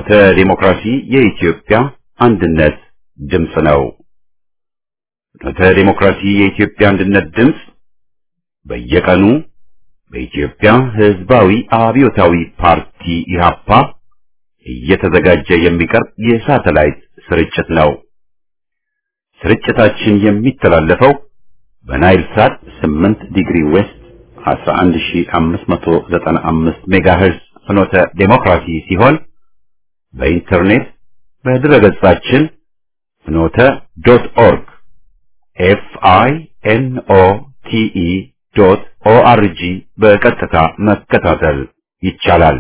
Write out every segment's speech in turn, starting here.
ፍኖተ ዲሞክራሲ የኢትዮጵያ አንድነት ድምፅ ነው። ፍኖተ ዲሞክራሲ የኢትዮጵያ አንድነት ድምፅ በየቀኑ በኢትዮጵያ ሕዝባዊ አብዮታዊ ፓርቲ ኢህአፓ እየተዘጋጀ የሚቀርብ የሳተላይት ስርጭት ነው። ስርጭታችን የሚተላለፈው በናይል ሳት 8 ዲግሪ ዌስት 11595 ሜጋሄርዝ ፍኖተ ዴሞክራሲ ሲሆን በኢንተርኔት በድረገጻችን ፍኖተ ዶት ኦርግ ኤፍ አይ ኤን ኦ ቲ ኢ ዶት ኦ አር ጂ በቀጥታ መከታተል ይቻላል።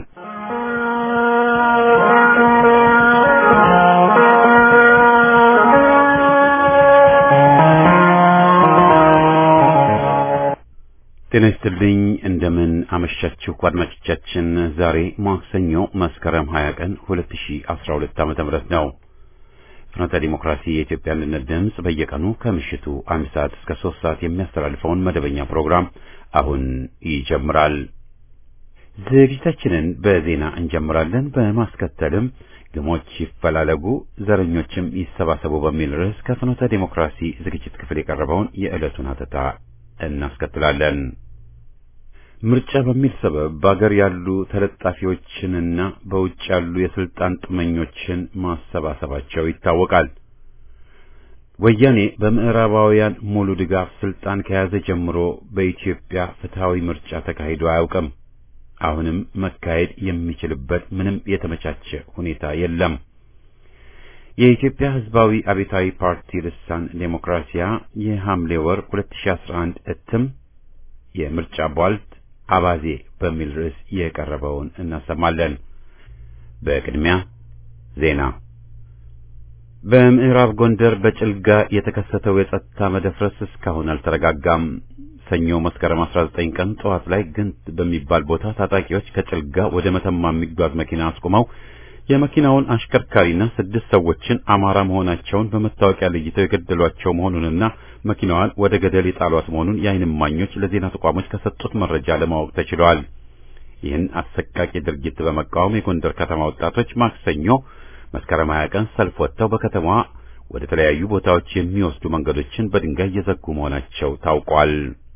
ጤና ይስጥልኝ። እንደምን አመሻችሁ አድማጮቻችን። ዛሬ ማክሰኞ መስከረም 20 ቀን 2012 ዓመተ ምህረት ነው። ፍኖተ ዲሞክራሲ የኢትዮጵያ አንድነት ድምፅ በየቀኑ ከምሽቱ አንድ ሰዓት እስከ ሶስት ሰዓት የሚያስተላልፈውን መደበኛ ፕሮግራም አሁን ይጀምራል። ዝግጅታችንን በዜና እንጀምራለን። በማስከተልም ግሞች ይፈላለጉ ዘረኞችም ይሰባሰቡ በሚል ርዕስ ከፍኖተ ዲሞክራሲ ዝግጅት ክፍል የቀረበውን የዕለቱን ሀተታ እናስከትላለን። ምርጫ በሚል ሰበብ በአገር ያሉ ተለጣፊዎችንና በውጭ ያሉ የስልጣን ጥመኞችን ማሰባሰባቸው ይታወቃል። ወያኔ በምዕራባውያን ሙሉ ድጋፍ ስልጣን ከያዘ ጀምሮ በኢትዮጵያ ፍትሃዊ ምርጫ ተካሂዶ አያውቅም። አሁንም መካሄድ የሚችልበት ምንም የተመቻቸ ሁኔታ የለም። የኢትዮጵያ ሕዝባዊ አብዮታዊ ፓርቲ ልሳን ዴሞክራሲያ የሐምሌ ወር 2011 እትም የምርጫ ቧልት አባዜ በሚል ርዕስ የቀረበውን እናሰማለን። በቅድሚያ ዜና። በምዕራብ ጎንደር በጭልጋ የተከሰተው የጸጥታ መደፍረስ እስካሁን አልተረጋጋም። ሰኞ መስከረም 19 ቀን ጠዋት ላይ ግንት በሚባል ቦታ ታጣቂዎች ከጭልጋ ወደ መተማ የሚጓዝ መኪና አስቆመው የመኪናውን አሽከርካሪና ስድስት ሰዎችን አማራ መሆናቸውን በመታወቂያ ለይተው የገደሏቸው መሆኑንና መኪናዋን ወደ ገደል የጣሏት መሆኑን የዓይን እማኞች ለዜና ተቋሞች ከሰጡት መረጃ ለማወቅ ተችሏል። ይህን አሰቃቂ ድርጊት በመቃወም የጎንደር ከተማ ወጣቶች ማክሰኞ መስከረም 20 ቀን ሰልፍ ወጥተው በከተማዋ ወደ ተለያዩ ቦታዎች የሚወስዱ መንገዶችን በድንጋይ እየዘጉ መሆናቸው ታውቋል።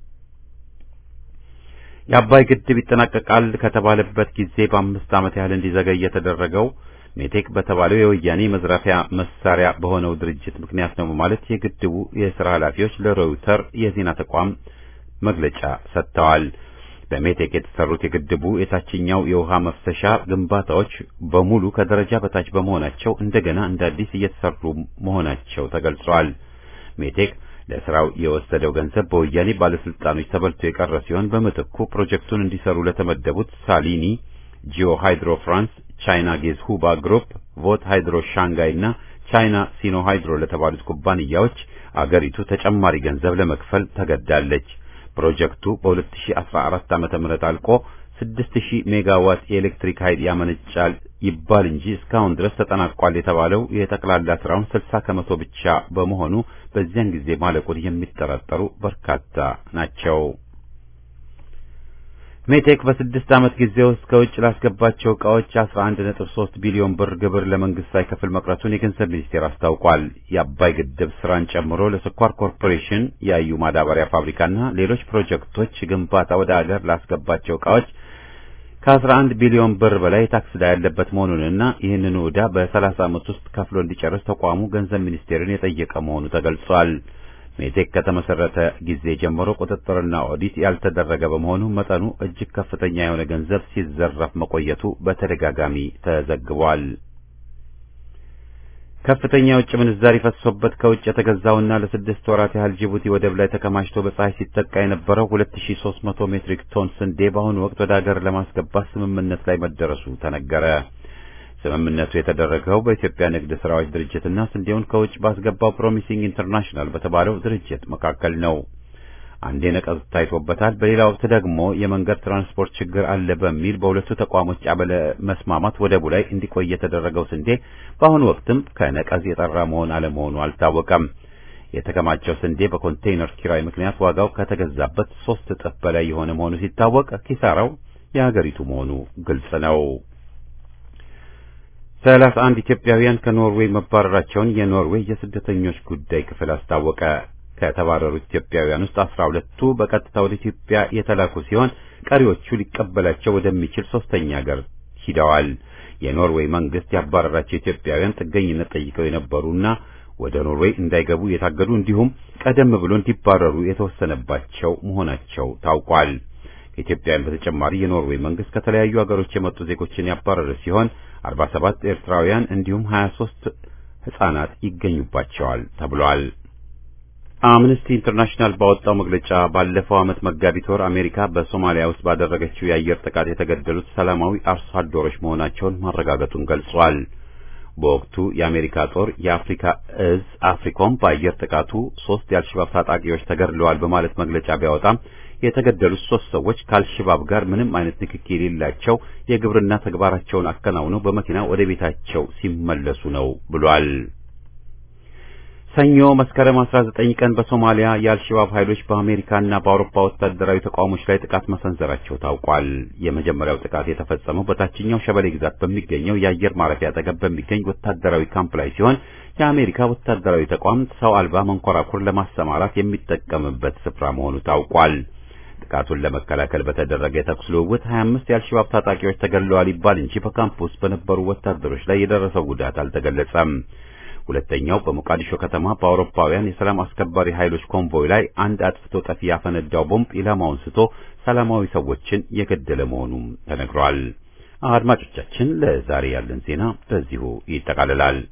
የአባይ ግድብ ይጠናቀቃል ከተባለበት ጊዜ በአምስት ዓመት ያህል እንዲዘገይ የተደረገው ሜቴክ በተባለው የወያኔ መዝረፊያ መሳሪያ በሆነው ድርጅት ምክንያት ነው በማለት የግድቡ የሥራ ኃላፊዎች ለሮይተር የዜና ተቋም መግለጫ ሰጥተዋል። በሜቴክ የተሰሩት የግድቡ የታችኛው የውሃ መፍሰሻ ግንባታዎች በሙሉ ከደረጃ በታች በመሆናቸው እንደገና እንደ አዲስ እየተሰሩ መሆናቸው ተገልጿል። ሜቴክ ለስራው የወሰደው ገንዘብ በወያኔ ባለስልጣኖች ተበልቶ የቀረ ሲሆን በምትኩ ፕሮጀክቱን እንዲሰሩ ለተመደቡት ሳሊኒ፣ ጂኦ ሃይድሮ ፍራንስ፣ ቻይና ጌዝ ሁባ ግሩፕ፣ ቮት ሃይድሮ ሻንጋይ እና ቻይና ሲኖ ሃይድሮ ለተባሉት ኩባንያዎች አገሪቱ ተጨማሪ ገንዘብ ለመክፈል ተገዳለች። ፕሮጀክቱ በ2014 ዓመተ ምህረት አልቆ 6000 ሜጋዋት የኤሌክትሪክ ኃይል ያመነጫል ይባል እንጂ እስካሁን ድረስ ተጠናቋል የተባለው የጠቅላላ ስራውን 60 ከመቶ ብቻ በመሆኑ በዚያን ጊዜ ማለቁን የሚጠራጠሩ በርካታ ናቸው። ሜቴክ በስድስት ዓመት ጊዜ ውስጥ ከውጭ ላስገባቸው ዕቃዎች 11.3 ቢሊዮን ብር ግብር ለመንግስት ሳይከፍል መቅረቱን የገንዘብ ሚኒስቴር አስታውቋል። የአባይ ግድብ ስራን ጨምሮ ለስኳር ኮርፖሬሽን፣ የአዩ ማዳበሪያ ፋብሪካና ሌሎች ፕሮጀክቶች ግንባታ ወደ አገር ላስገባቸው ዕቃዎች ከ11 ቢሊዮን ብር በላይ ታክስ ዕዳ ያለበት መሆኑንና ይህንኑ ዕዳ በ30 ዓመት ውስጥ ከፍሎ እንዲጨርስ ተቋሙ ገንዘብ ሚኒስቴርን የጠየቀ መሆኑ ተገልጿል። ሜቴክ ከተመሰረተ ጊዜ ጀምሮ ቁጥጥርና ኦዲት ያልተደረገ በመሆኑ መጠኑ እጅግ ከፍተኛ የሆነ ገንዘብ ሲዘረፍ መቆየቱ በተደጋጋሚ ተዘግቧል። ከፍተኛ የውጭ ምንዛሪ ፈሶበት ከውጭ የተገዛውና ለስድስት ወራት ያህል ጅቡቲ ወደብ ላይ ተከማችቶ በፀሐይ ሲጠቃ የነበረው 2300 ሜትሪክ ቶን ስንዴ በአሁኑ ወቅት ወደ ሀገር ለማስገባት ስምምነት ላይ መደረሱ ተነገረ። ስምምነቱ የተደረገው በኢትዮጵያ ንግድ ስራዎች ድርጅትና ስንዴውን ከውጭ ባስገባው ፕሮሚሲንግ ኢንተርናሽናል በተባለው ድርጅት መካከል ነው። አንዴ ነቀዝ ታይቶበታል። በሌላ ወቅት ደግሞ የመንገድ ትራንስፖርት ችግር አለ በሚል በሁለቱ ተቋሞች አበለ መስማማት ወደቡ ላይ እንዲቆይ የተደረገው ስንዴ በአሁኑ ወቅትም ከነቀዝ የጠራ መሆን አለመሆኑ አልታወቀም። የተከማቸው ስንዴ በኮንቴይነር ኪራይ ምክንያት ዋጋው ከተገዛበት ሶስት እጥፍ በላይ የሆነ መሆኑ ሲታወቅ ኪሳራው የሀገሪቱ መሆኑ ግልጽ ነው። ሰላሳ አንድ ኢትዮጵያውያን ከኖርዌይ መባረራቸውን የኖርዌይ የስደተኞች ጉዳይ ክፍል አስታወቀ። ከተባረሩት ኢትዮጵያውያን ውስጥ አስራ ሁለቱ በቀጥታ ወደ ኢትዮጵያ የተላኩ ሲሆን ቀሪዎቹ ሊቀበላቸው ወደሚችል ሶስተኛ ሀገር ሂደዋል። የኖርዌይ መንግስት ያባረራቸው ኢትዮጵያውያን ጥገኝነት ጠይቀው የነበሩና ወደ ኖርዌይ እንዳይገቡ የታገዱ እንዲሁም ቀደም ብሎ እንዲባረሩ የተወሰነባቸው መሆናቸው ታውቋል። ከኢትዮጵያውያን በተጨማሪ የኖርዌይ መንግስት ከተለያዩ ሀገሮች የመጡ ዜጎችን ያባረረ ሲሆን 47 ኤርትራውያን እንዲሁም 23 ህጻናት ይገኙባቸዋል ተብሏል። አምነስቲ ኢንተርናሽናል ባወጣው መግለጫ ባለፈው ዓመት መጋቢት ወር አሜሪካ በሶማሊያ ውስጥ ባደረገችው የአየር ጥቃት የተገደሉት ሰላማዊ አርሶ አደሮች መሆናቸውን ማረጋገጡን ገልጿል። በወቅቱ የአሜሪካ ጦር የአፍሪካ እዝ አፍሪኮም በአየር ጥቃቱ ሶስት የአልሸባብ ታጣቂዎች ተገድለዋል በማለት መግለጫ ቢያወጣም የተገደሉት ሶስት ሰዎች ከአልሸባብ ጋር ምንም አይነት ንክኪ የሌላቸው የግብርና ተግባራቸውን አከናውነው በመኪና ወደ ቤታቸው ሲመለሱ ነው ብሏል። ሰኞ መስከረም 19 ቀን በሶማሊያ የአልሸባብ ኃይሎች በአሜሪካና በአውሮፓ ወታደራዊ ተቋሞች ላይ ጥቃት መሰንዘራቸው ታውቋል። የመጀመሪያው ጥቃት የተፈጸመው በታችኛው ሸበሌ ግዛት በሚገኘው የአየር ማረፊያ አጠገብ በሚገኝ ወታደራዊ ካምፕ ላይ ሲሆን የአሜሪካ ወታደራዊ ተቋም ሰው አልባ መንኮራኩር ለማሰማራት የሚጠቀምበት ስፍራ መሆኑ ታውቋል። ጥቃቱን ለመከላከል በተደረገ የተኩስ ልውውጥ 25 የአልሸባብ ታጣቂዎች ተገድለዋል ይባል እንጂ በካምፕ ውስጥ በነበሩ ወታደሮች ላይ የደረሰው ጉዳት አልተገለጸም። ሁለተኛው በሞቃዲሾ ከተማ በአውሮፓውያን የሰላም አስከባሪ ኃይሎች ኮንቮይ ላይ አንድ አጥፍቶ ጠፊ ያፈነዳው ቦምብ ኢላማውን ስቶ ሰላማዊ ሰዎችን የገደለ መሆኑም ተነግሯል። አድማጮቻችን፣ ለዛሬ ያለን ዜና በዚሁ ይጠቃልላል።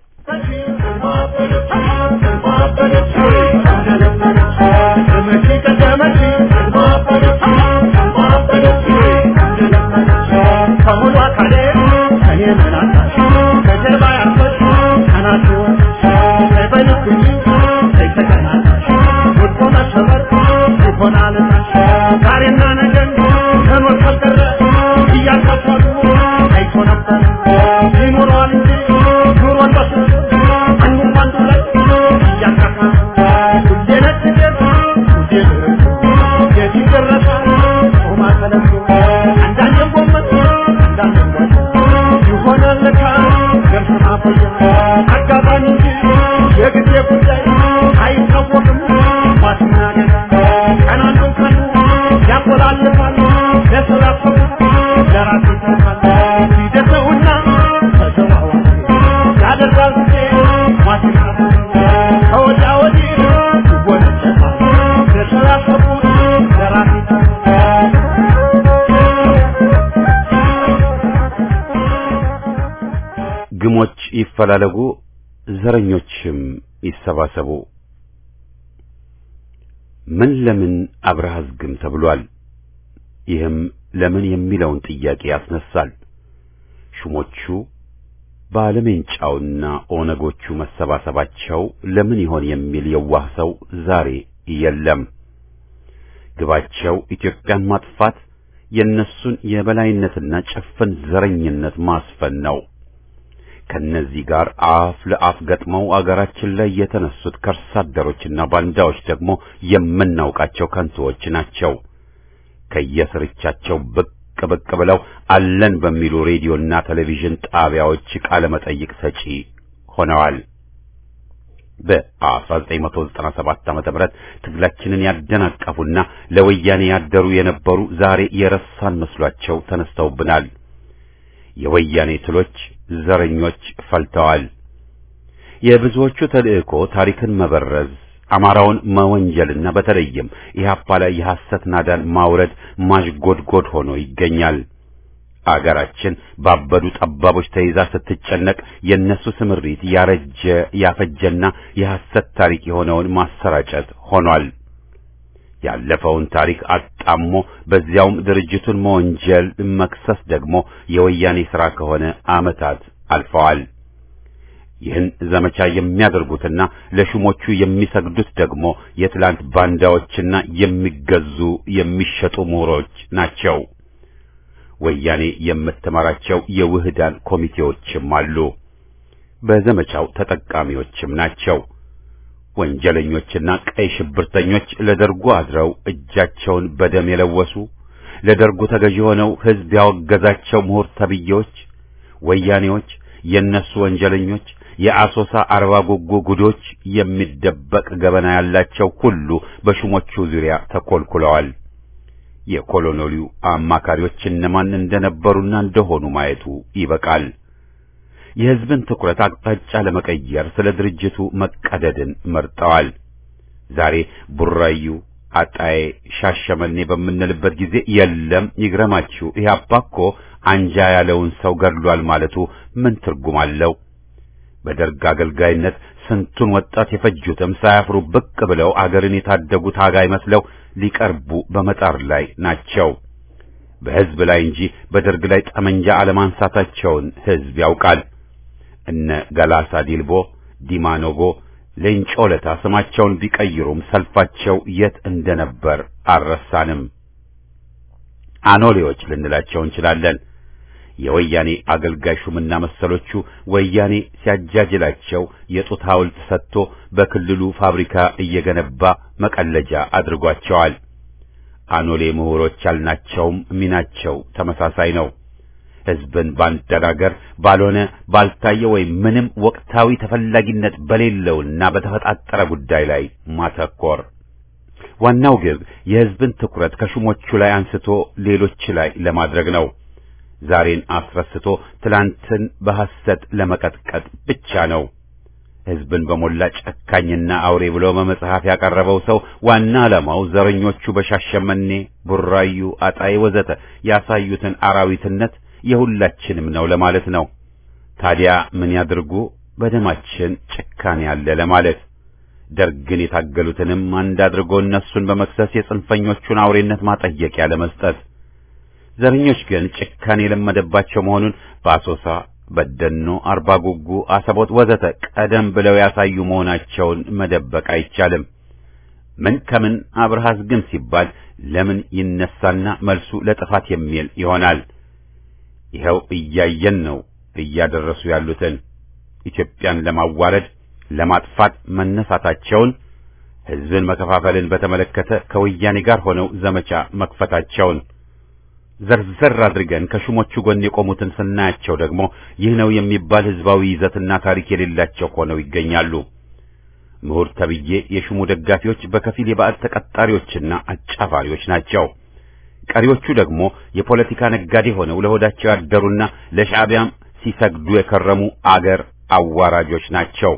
ግሞች ይፈላለጉ፣ ዘረኞችም ይሰባሰቡ። ምን ለምን አብረሃዝ ግም ተብሏል። ይህም ለምን የሚለውን ጥያቄ ያስነሳል። ሹሞቹ ባለሜንጫውና ኦነጎቹ መሰባሰባቸው ለምን ይሆን የሚል የዋህ ሰው ዛሬ የለም። ግባቸው ኢትዮጵያን ማጥፋት፣ የእነሱን የበላይነትና ጭፍን ዘረኝነት ማስፈን ነው። ከነዚህ ጋር አፍ ለአፍ ገጥመው አገራችን ላይ የተነሱት ከርሳ አደሮችና ባንዳዎች ደግሞ የምናውቃቸው ከንቱዎች ናቸው። ከየስርቻቸው ብቅ ብቅ ብለው አለን በሚሉ ሬዲዮና ቴሌቪዥን ጣቢያዎች ቃለ መጠይቅ ሰጪ ሆነዋል። በ1997 ዓመተ ምህረት ትግላችንን ያደናቀፉና ለወያኔ ያደሩ የነበሩ ዛሬ የረሳን መስሏቸው ተነስተውብናል። የወያኔ ትሎች ዘረኞች ፈልተዋል። የብዙዎቹ ተልእኮ ታሪክን መበረዝ፣ አማራውን መወንጀልና በተለይም ኢህአፓ ላይ የሐሰት ናዳን ማውረድ ማዥጎድጎድ ሆኖ ይገኛል። አገራችን ባበዱ ጠባቦች ተይዛ ስትጨነቅ የእነሱ ስምሪት ያረጀ ያፈጀና የሐሰት ታሪክ የሆነውን ማሰራጨት ሆኗል። ያለፈውን ታሪክ አጣሞ በዚያውም ድርጅቱን መወንጀል መክሰስ ደግሞ የወያኔ ሥራ ከሆነ ዓመታት አልፈዋል። ይህን ዘመቻ የሚያደርጉትና ለሹሞቹ የሚሰግዱት ደግሞ የትላንት ባንዳዎችና የሚገዙ የሚሸጡ ምሁሮች ናቸው። ወያኔ የምትመራቸው የውህዳን ኮሚቴዎችም አሉ። በዘመቻው ተጠቃሚዎችም ናቸው። ወንጀለኞችና ቀይ ሽብርተኞች ለደርጉ አድረው እጃቸውን በደም የለወሱ ለደርጉ ተገዢ ሆነው ሕዝብ ያወገዛቸው ምሁር ተብዬዎች ወያኔዎች የነሱ ወንጀለኞች የአሶሳ አርባ ጉጉ ጉዶች የሚደበቅ ገበና ያላቸው ሁሉ በሹሞቹ ዙሪያ ተኮልኩለዋል። የኮሎኔሉ አማካሪዎች እነማን እንደነበሩና እንደሆኑ ማየቱ ይበቃል። የሕዝብን ትኩረት አቅጣጫ ለመቀየር ስለ ድርጅቱ መቀደድን መርጠዋል። ዛሬ ቡራዩ፣ አጣዬ፣ ሻሸመኔ በምንልበት ጊዜ የለም ይግረማችሁ ኢህአፓ እኮ አንጃ ያለውን ሰው ገድሏል ማለቱ ምን ትርጉም አለው? በደርግ አገልጋይነት ስንቱን ወጣት የፈጁትም ሳያፍሩ ብቅ ብለው አገርን የታደጉ ታጋይ መስለው ሊቀርቡ በመጣር ላይ ናቸው። በሕዝብ ላይ እንጂ በደርግ ላይ ጠመንጃ አለማንሳታቸውን ሕዝብ ያውቃል። እነ ገላሳ ዲልቦ፣ ዲማ ኖጎ፣ ሌንጮ ለታ ስማቸውን ቢቀይሩም ሰልፋቸው የት እንደነበር አልረሳንም። አኖሌዎች ልንላቸው እንችላለን። የወያኔ አገልጋይ ሹምና መሰሎቹ ወያኔ ሲያጃጅላቸው የጡት ሐውልት ሰጥቶ በክልሉ ፋብሪካ እየገነባ መቀለጃ አድርጓቸዋል። አኖሌ ምሁሮች ያልናቸውም ሚናቸው ተመሳሳይ ነው። ሕዝብን ባንደናገር ባልሆነ ባልታየ ወይም ምንም ወቅታዊ ተፈላጊነት በሌለውና በተፈጣጠረ ጉዳይ ላይ ማተኮር። ዋናው ግብ የሕዝብን ትኩረት ከሹሞቹ ላይ አንስቶ ሌሎች ላይ ለማድረግ ነው። ዛሬን አስረስቶ ትላንትን በሐሰት ለመቀጥቀጥ ብቻ ነው። ሕዝብን በሞላ ጨካኝና አውሬ ብሎ በመጽሐፍ ያቀረበው ሰው ዋና ዓላማው ዘረኞቹ በሻሸመኔ፣ ቡራዩ፣ አጣዬ ወዘተ ያሳዩትን አራዊትነት የሁላችንም ነው ለማለት ነው። ታዲያ ምን ያድርጉ? በደማችን ጭካኔ አለ ለማለት ደርግን የታገሉትንም አንድ አድርጎ እነሱን በመክሰስ የጽንፈኞቹን አውሬነት ማጠየቂያ ለመስጠት ዘረኞች ግን ጭካኔ የለመደባቸው መሆኑን በአሶሳ፣ በደኖ፣ አርባ ጉጉ፣ አሰቦት ወዘተ ቀደም ብለው ያሳዩ መሆናቸውን መደበቅ አይቻልም። ምን ከምን አብርሃስ ግን ሲባል ለምን ይነሳና መልሱ ለጥፋት የሚል ይሆናል። ይኸው እያየን ነው እያደረሱ ያሉትን ኢትዮጵያን ለማዋረድ ለማጥፋት መነሳታቸውን ሕዝብን መከፋፈልን በተመለከተ ከወያኔ ጋር ሆነው ዘመቻ መክፈታቸውን ዘርዘር አድርገን ከሹሞቹ ጎን የቆሙትን ስናያቸው ደግሞ ይህ ነው የሚባል ሕዝባዊ ይዘትና ታሪክ የሌላቸው ሆነው ይገኛሉ። ምሁር ተብዬ የሹሙ ደጋፊዎች በከፊል የባዕድ ተቀጣሪዎችና አጫፋሪዎች ናቸው። ቀሪዎቹ ደግሞ የፖለቲካ ነጋዴ ሆነው ለሆዳቸው ያደሩና ለሻዕቢያም ሲሰግዱ የከረሙ አገር አዋራጆች ናቸው።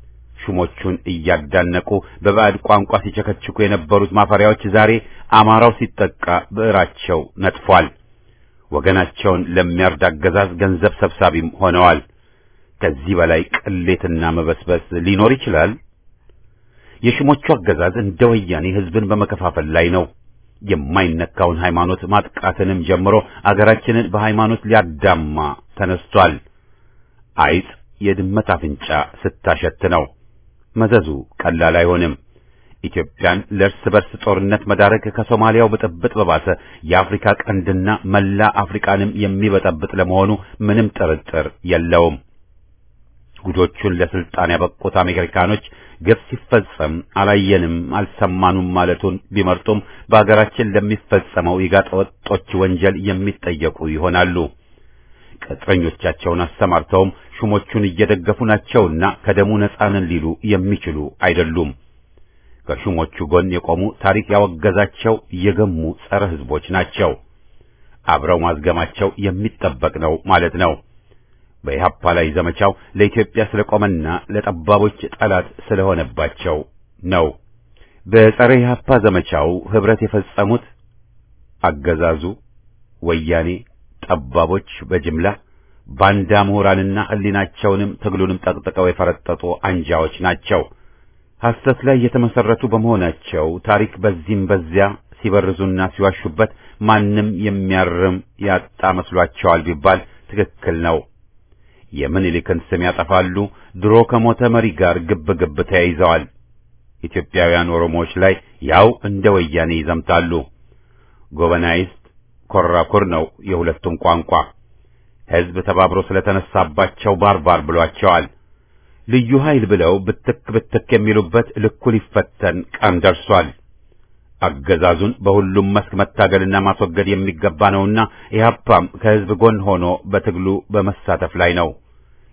ሹሞቹን እያዳነቁ በባዕድ ቋንቋ ሲቸከችኩ የነበሩት ማፈሪያዎች ዛሬ አማራው ሲጠቃ ብዕራቸው ነጥፏል። ወገናቸውን ለሚያርድ አገዛዝ ገንዘብ ሰብሳቢም ሆነዋል። ከዚህ በላይ ቅሌትና መበስበስ ሊኖር ይችላል? የሹሞቹ አገዛዝ እንደ ወያኔ ሕዝብን በመከፋፈል ላይ ነው። የማይነካውን ሃይማኖት ማጥቃትንም ጀምሮ አገራችንን በሃይማኖት ሊያዳማ ተነስቷል። አይጥ የድመት አፍንጫ ስታሸት ነው። መዘዙ ቀላል አይሆንም። ኢትዮጵያን ለእርስ በርስ ጦርነት መዳረግ ከሶማሊያው ብጥብጥ በባሰ የአፍሪካ ቀንድና መላ አፍሪካንም የሚበጠብጥ ለመሆኑ ምንም ጥርጥር የለውም። ጉዶቹን ለስልጣን ያበቁት አሜሪካኖች ግብ ሲፈጸም አላየንም አልሰማኑም ማለቱን ቢመርጡም በአገራችን ለሚፈጸመው የጋጠ ወጦች ወንጀል የሚጠየቁ ይሆናሉ። ቅጥረኞቻቸውን አሰማርተውም ሹሞቹን እየደገፉ ናቸውና ከደሙ ነፃ ነን ሊሉ የሚችሉ አይደሉም። ከሹሞቹ ጎን የቆሙ ታሪክ ያወገዛቸው የገሙ ጸረ ሕዝቦች ናቸው። አብረው ማዝገማቸው የሚጠበቅ ነው ማለት ነው። በኢህአፓ ላይ ዘመቻው ለኢትዮጵያ ስለቆመና ለጠባቦች ጠላት ስለሆነባቸው ነው። በጸረ ኢህአፓ ዘመቻው ህብረት የፈጸሙት አገዛዙ፣ ወያኔ፣ ጠባቦች በጅምላ ባንዳ ምሁራንና ህሊናቸውንም ትግሉንም ጠቅጥቀው የፈረጠጡ አንጃዎች ናቸው። ሐሰት ላይ የተመሰረቱ በመሆናቸው ታሪክ በዚህም በዚያ ሲበርዙና ሲዋሹበት ማንም የሚያርም ያጣ መስሏቸዋል ቢባል ትክክል ነው። የምኒልክን ስም ያጠፋሉ። ድሮ ከሞተ መሪ ጋር ግብ ግብ ተያይዘዋል። ኢትዮጵያውያን ኦሮሞዎች ላይ ያው እንደ ወያኔ ይዘምታሉ። ጎበናይስት ኮራኩር ነው የሁለቱም ቋንቋ። ሕዝብ ተባብሮ ስለተነሳባቸው ባርባር ብሏቸዋል። ልዩ ኃይል ብለው ብትክ ብትክ የሚሉበት ልኩ ሊፈተን ቀን ደርሷል። አገዛዙን በሁሉም መስክ መታገልና ማስወገድ የሚገባ ነውና ኢህአፓም ከሕዝብ ጎን ሆኖ በትግሉ በመሳተፍ ላይ ነው።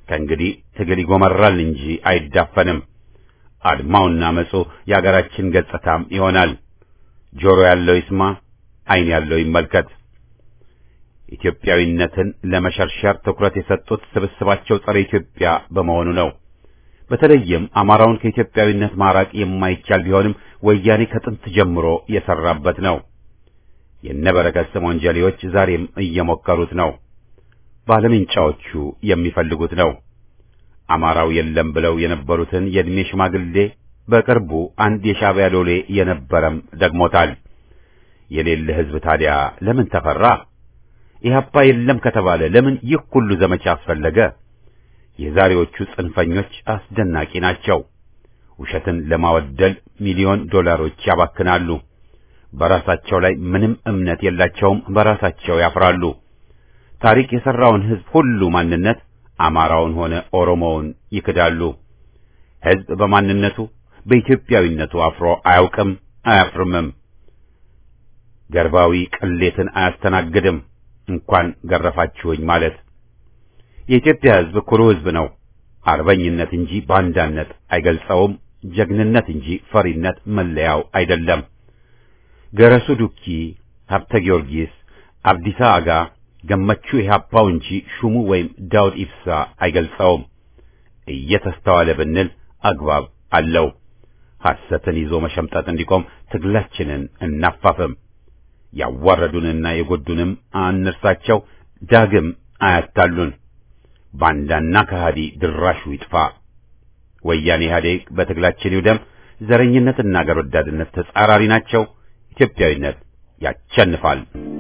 ከእንግዲህ ትግል ይጎመራል እንጂ አይዳፈንም። አድማውና መጹ የአገራችን ገጽታም ይሆናል። ጆሮ ያለው ይስማ፣ ዓይን ያለው ይመልከት። ኢትዮጵያዊነትን ለመሸርሸር ትኩረት የሰጡት ስብስባቸው ጸረ ኢትዮጵያ በመሆኑ ነው። በተለይም አማራውን ከኢትዮጵያዊነት ማራቅ የማይቻል ቢሆንም ወያኔ ከጥንት ጀምሮ የሰራበት ነው። የነበረከት ስምዖን ጀሌዎች ዛሬም እየሞከሩት ነው። ባለምንጫዎቹ የሚፈልጉት ነው። አማራው የለም ብለው የነበሩትን የዕድሜ ሽማግሌ በቅርቡ አንድ የሻዕቢያ ሎሌ የነበረም ደግሞታል። የሌለ ሕዝብ ታዲያ ለምን ተፈራ? ኢህአፓ የለም ከተባለ ለምን ይህ ሁሉ ዘመቻ አስፈለገ? የዛሬዎቹ ጽንፈኞች አስደናቂ ናቸው። ውሸትን ለማወደል ሚሊዮን ዶላሮች ያባክናሉ። በራሳቸው ላይ ምንም እምነት የላቸውም። በራሳቸው ያፍራሉ። ታሪክ የሠራውን ሕዝብ ሁሉ ማንነት አማራውን ሆነ ኦሮሞውን ይክዳሉ። ሕዝብ በማንነቱ በኢትዮጵያዊነቱ አፍሮ አያውቅም፣ አያፍርምም። ገርባዊ ቅሌትን አያስተናግድም። እንኳን ገረፋችሁኝ ማለት የኢትዮጵያ ሕዝብ ኩሩ ሕዝብ ነው። አርበኝነት እንጂ ባንዳነት አይገልጸውም። ጀግንነት እንጂ ፈሪነት መለያው አይደለም። ገረሱ ዱኪ፣ ሀብተ ጊዮርጊስ፣ አብዲሳ አጋ፣ ገመቹ ኢህአፓው እንጂ ሹሙ ወይም ዳውድ ኢብሳ አይገልጸውም። እየተስተዋለ ብንል አግባብ አለው። ሐሰትን ይዞ መሸምጠጥ እንዲቆም ትግላችንን እናፋፍም። ያዋረዱንና የጎዱንም አንርሳቸው። ዳግም አያታሉን። ባንዳና ከሃዲ ድራሹ ይጥፋ። ወያኔ ኢህአዴግ በትግላችን ይውደም። ዘረኝነትና አገር ወዳድነት ተጻራሪ ናቸው። ኢትዮጵያዊነት ያቸንፋል።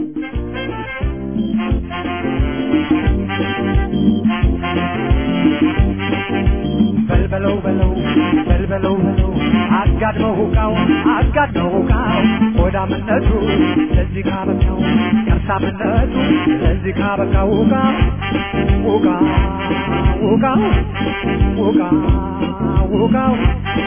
በልበለው በለው በልበለው በለው አጋድመው ሁቃው አጋድመው ሁቃው ሆዳምነቱ ለዚህ ካበቃው ከርሳምነቱ ለዚህ ካበቃው ሁቃ ሁቃ ሁቃ ሁቃ ሁቃው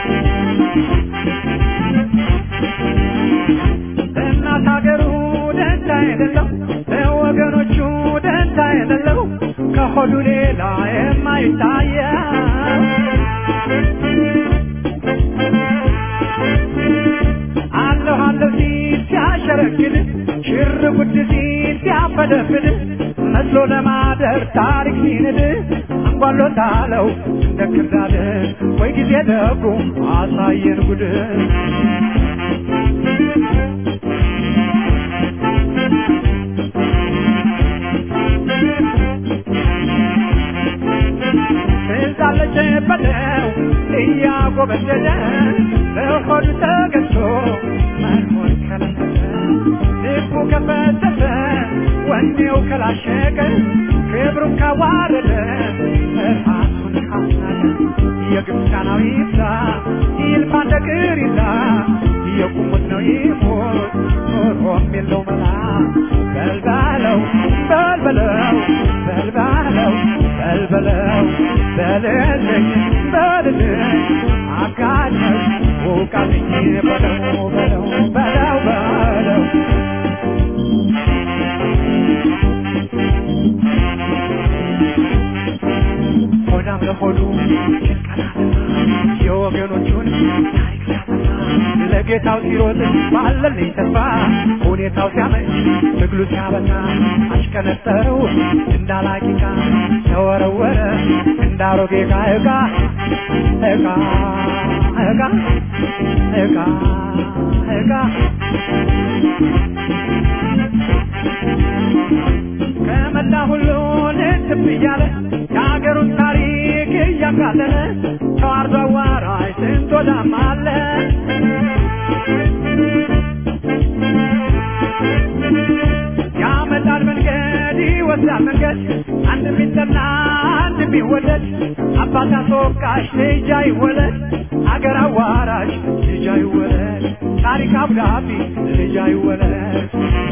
እናት ሀገሩ ደንታ የሌለው ለወገኖቹ ደንታ የሌለው ከሆዱ ሌላ የማይታየው አለሁ አለሁ ሲል ሲያሸረግድ ሽር ጉድ ሲል ሲያፈደፍድ መስሎ ለማደር ታሪክ ሲንድ አንጓሎታለው እንደ ክርዳድ ወይ ጊዜ ደጉ አሳየን ጉድ ትዛለች በለው እያጎበደደ በሆዱ ተገዝቶ መኖር ከለመደ ልቡ ከፈተተ ወኔው ከላሸቀ ክብሩን ካዋረደ ራሱን ካስናቀ የግብፃናዊ ይብዛ ይልፋ እንደ ቅሪዛ የቁሙት ነው ይሞት ኖሮም የለው መላ በልባለው በልበለው በልባለው በልበለው በልልኝ በልልኝ አጋድመው ውቃልኝ በለው በለው በለው በለው ሆዳም ለሆዱ የወገኖቹን ታሪክ ሲያጠፋ ለጌታው ሲሮጥ ባለልኝ ተስፋ ሁኔታው ሲያመች ትግሉ ሲያበቃ አሽከነጠረው እንዳላቂቃ ተወረወረ እንዳሮጌ ዕቃ ዕቃ ዕቃ ዕቃ ዕቃ ዕቃ ከመላ ሁሉን ትብ እያለ የሀገሩን ታሪክ እያቃለለ ተዋርዶ አዋራጅ ስንት ወዳም አለ ያመጣል መንገድ ይወስዳል መንገድ አንድ ቢጠና አንድ ቢወደድ አባት አስወቃሽ ልጅ አይወለድ አገር አዋራጅ ልጅ አይወለድ ታሪክ አብዳቢ ልጅ አይወለድ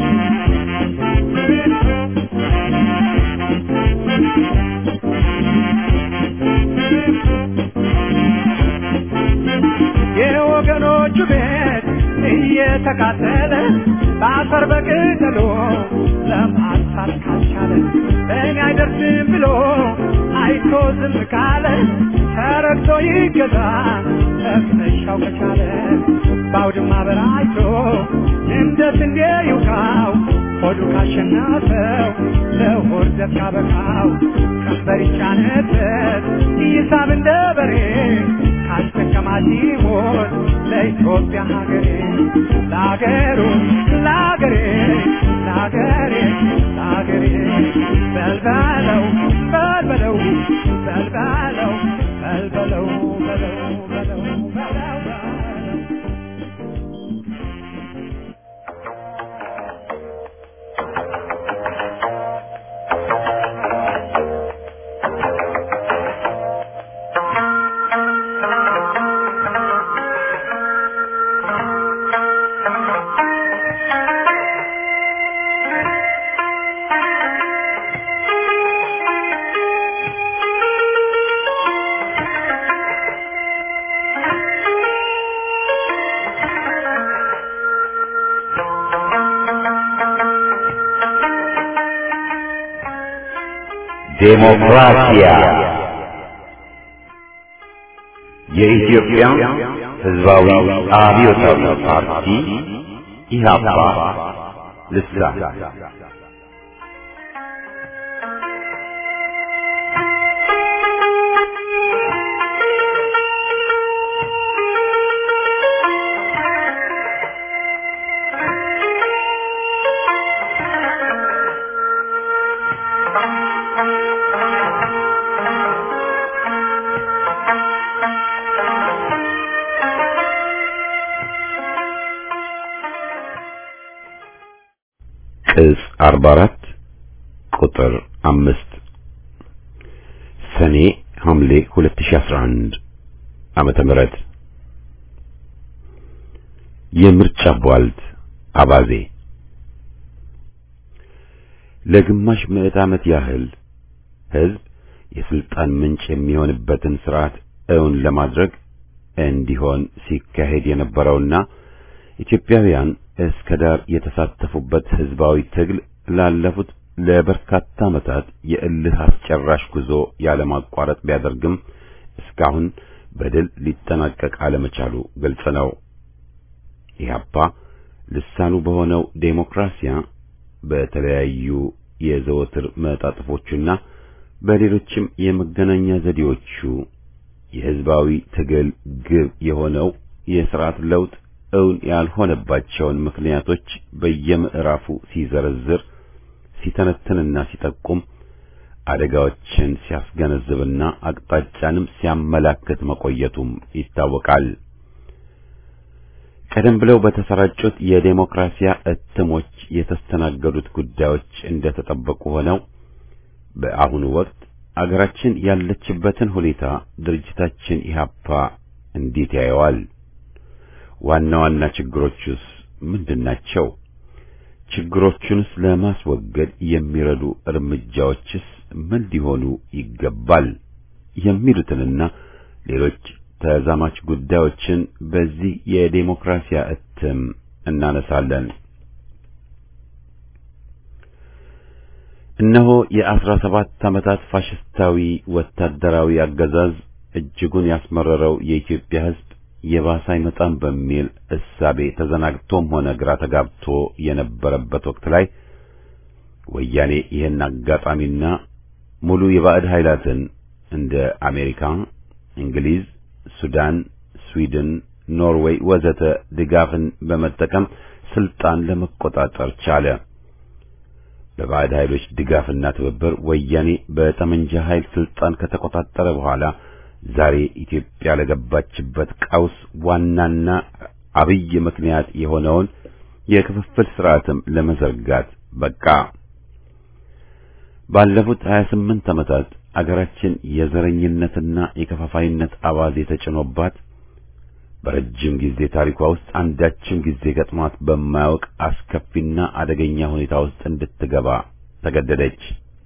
የወገኖቹ ቤት እየተቃጠለ በአፈር በቅጠሎ ለማጥፋት ካልቻለ በእኔ አይደርስም ብሎ አይቶ ዝም ካለ ተረግቶ ይገዛ ተክነሻው ከቻለ በአውድማ በራይቶ እንደ ስንዴ ይውቃው ሆዱ ካሸናፈው ለሆድ ዘብ ካበቃው ቀንበር ይጫነበት ይሳብ እንደ በሬ ካስጠቀማት ይሞት ለኢትዮጵያ ሀገሬ ለአገሩ ለአገሬ ለአገሬ ለአገሬ በልበለው በልበለው በልበለው በልበለው በለው በለው በለው በለው ዴሞክራሲያ የኢትዮጵያ ሕዝባዊ አብዮታዊ ፓርቲ ኢህአፓ ልሳን ቅጽ 44 ቁጥር 5 ሰኔ ሐምሌ 2011 ዓመተ ምህረት የምርጫ ቧልት አባዜ ለግማሽ ምዕት ዓመት ያህል ሕዝብ የስልጣን ምንጭ የሚሆንበትን ስርዓት እውን ለማድረግ እንዲሆን ሲካሄድ የነበረውና ኢትዮጵያውያን እስከ ዳር የተሳተፉበት ህዝባዊ ትግል ላለፉት ለበርካታ ዓመታት የእልህ አስጨራሽ ጉዞ ያለማቋረጥ ቢያደርግም እስካሁን በድል ሊጠናቀቅ አለመቻሉ ግልጽ ነው። ኢህአፓ ልሳኑ በሆነው ዴሞክራሲያ በተለያዩ የዘወትር መጣጥፎቹና በሌሎችም የመገናኛ ዘዴዎቹ የህዝባዊ ትግል ግብ የሆነው የሥርዓት ለውጥ እውን ያልሆነባቸውን ምክንያቶች በየምዕራፉ ሲዘረዝር ሲተነትንና ሲጠቁም አደጋዎችን ሲያስገነዝብና አቅጣጫንም ሲያመላክት መቆየቱም ይታወቃል። ቀደም ብለው በተሰራጩት የዴሞክራሲያ እትሞች የተስተናገዱት ጉዳዮች እንደተጠበቁ ሆነው በአሁኑ ወቅት አገራችን ያለችበትን ሁኔታ ድርጅታችን ኢህአፓ እንዴት ያየዋል? ዋና ዋና ችግሮቹስ ምንድናቸው? ችግሮቹንስ ለማስወገድ የሚረዱ እርምጃዎችስ ምን ሊሆኑ ይገባል? የሚሉትንና ሌሎች ተዛማች ጉዳዮችን በዚህ የዴሞክራሲያ እትም እናነሳለን። እነሆ የአስራ ሰባት ዓመታት ፋሽስታዊ ወታደራዊ አገዛዝ እጅጉን ያስመረረው የኢትዮጵያ ሕዝብ የባሰ አይመጣም በሚል እሳቤ ተዘናግቶም ሆነ ግራ ተጋብቶ የነበረበት ወቅት ላይ ወያኔ ይህን አጋጣሚና ሙሉ የባዕድ ኃይላትን እንደ አሜሪካ፣ እንግሊዝ፣ ሱዳን፣ ስዊድን፣ ኖርዌይ ወዘተ ድጋፍን በመጠቀም ስልጣን ለመቆጣጠር ቻለ። በባዕድ ኃይሎች ድጋፍና ትብብር ወያኔ በጠመንጃ ኃይል ስልጣን ከተቆጣጠረ በኋላ ዛሬ ኢትዮጵያ ለገባችበት ቀውስ ዋናና አብይ ምክንያት የሆነውን የክፍፍል ስርዓትም ለመዘርጋት በቃ። ባለፉት 28 ዓመታት አገራችን የዘረኝነትና የከፋፋይነት አባዜ ተጭኖባት በረጅም ጊዜ ታሪኳ ውስጥ አንዳችም ጊዜ ገጥሟት በማያውቅ አስከፊና አደገኛ ሁኔታ ውስጥ እንድትገባ ተገደደች።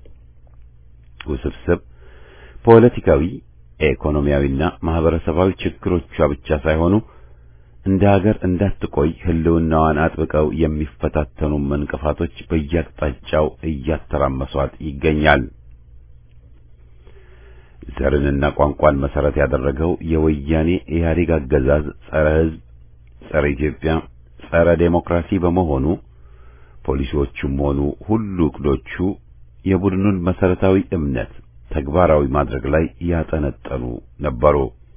ውስብስብ ፖለቲካዊ፣ ኢኮኖሚያዊና ማህበረሰባዊ ችግሮቿ ብቻ ሳይሆኑ እንደ ሀገር እንዳትቆይ ሕልውናዋን አጥብቀው የሚፈታተኑ እንቅፋቶች በየአቅጣጫው እያተራመሷት ይገኛል። ዘርንና ቋንቋን መሰረት ያደረገው የወያኔ ኢህአዴግ አገዛዝ ጸረ ሕዝብ፣ ጸረ ኢትዮጵያ፣ ጸረ ዴሞክራሲ በመሆኑ ፖሊሲዎቹም ሆኑ ሁሉ እቅዶቹ የቡድኑን መሰረታዊ እምነት ተግባራዊ ማድረግ ላይ ያጠነጠኑ ነበሩ።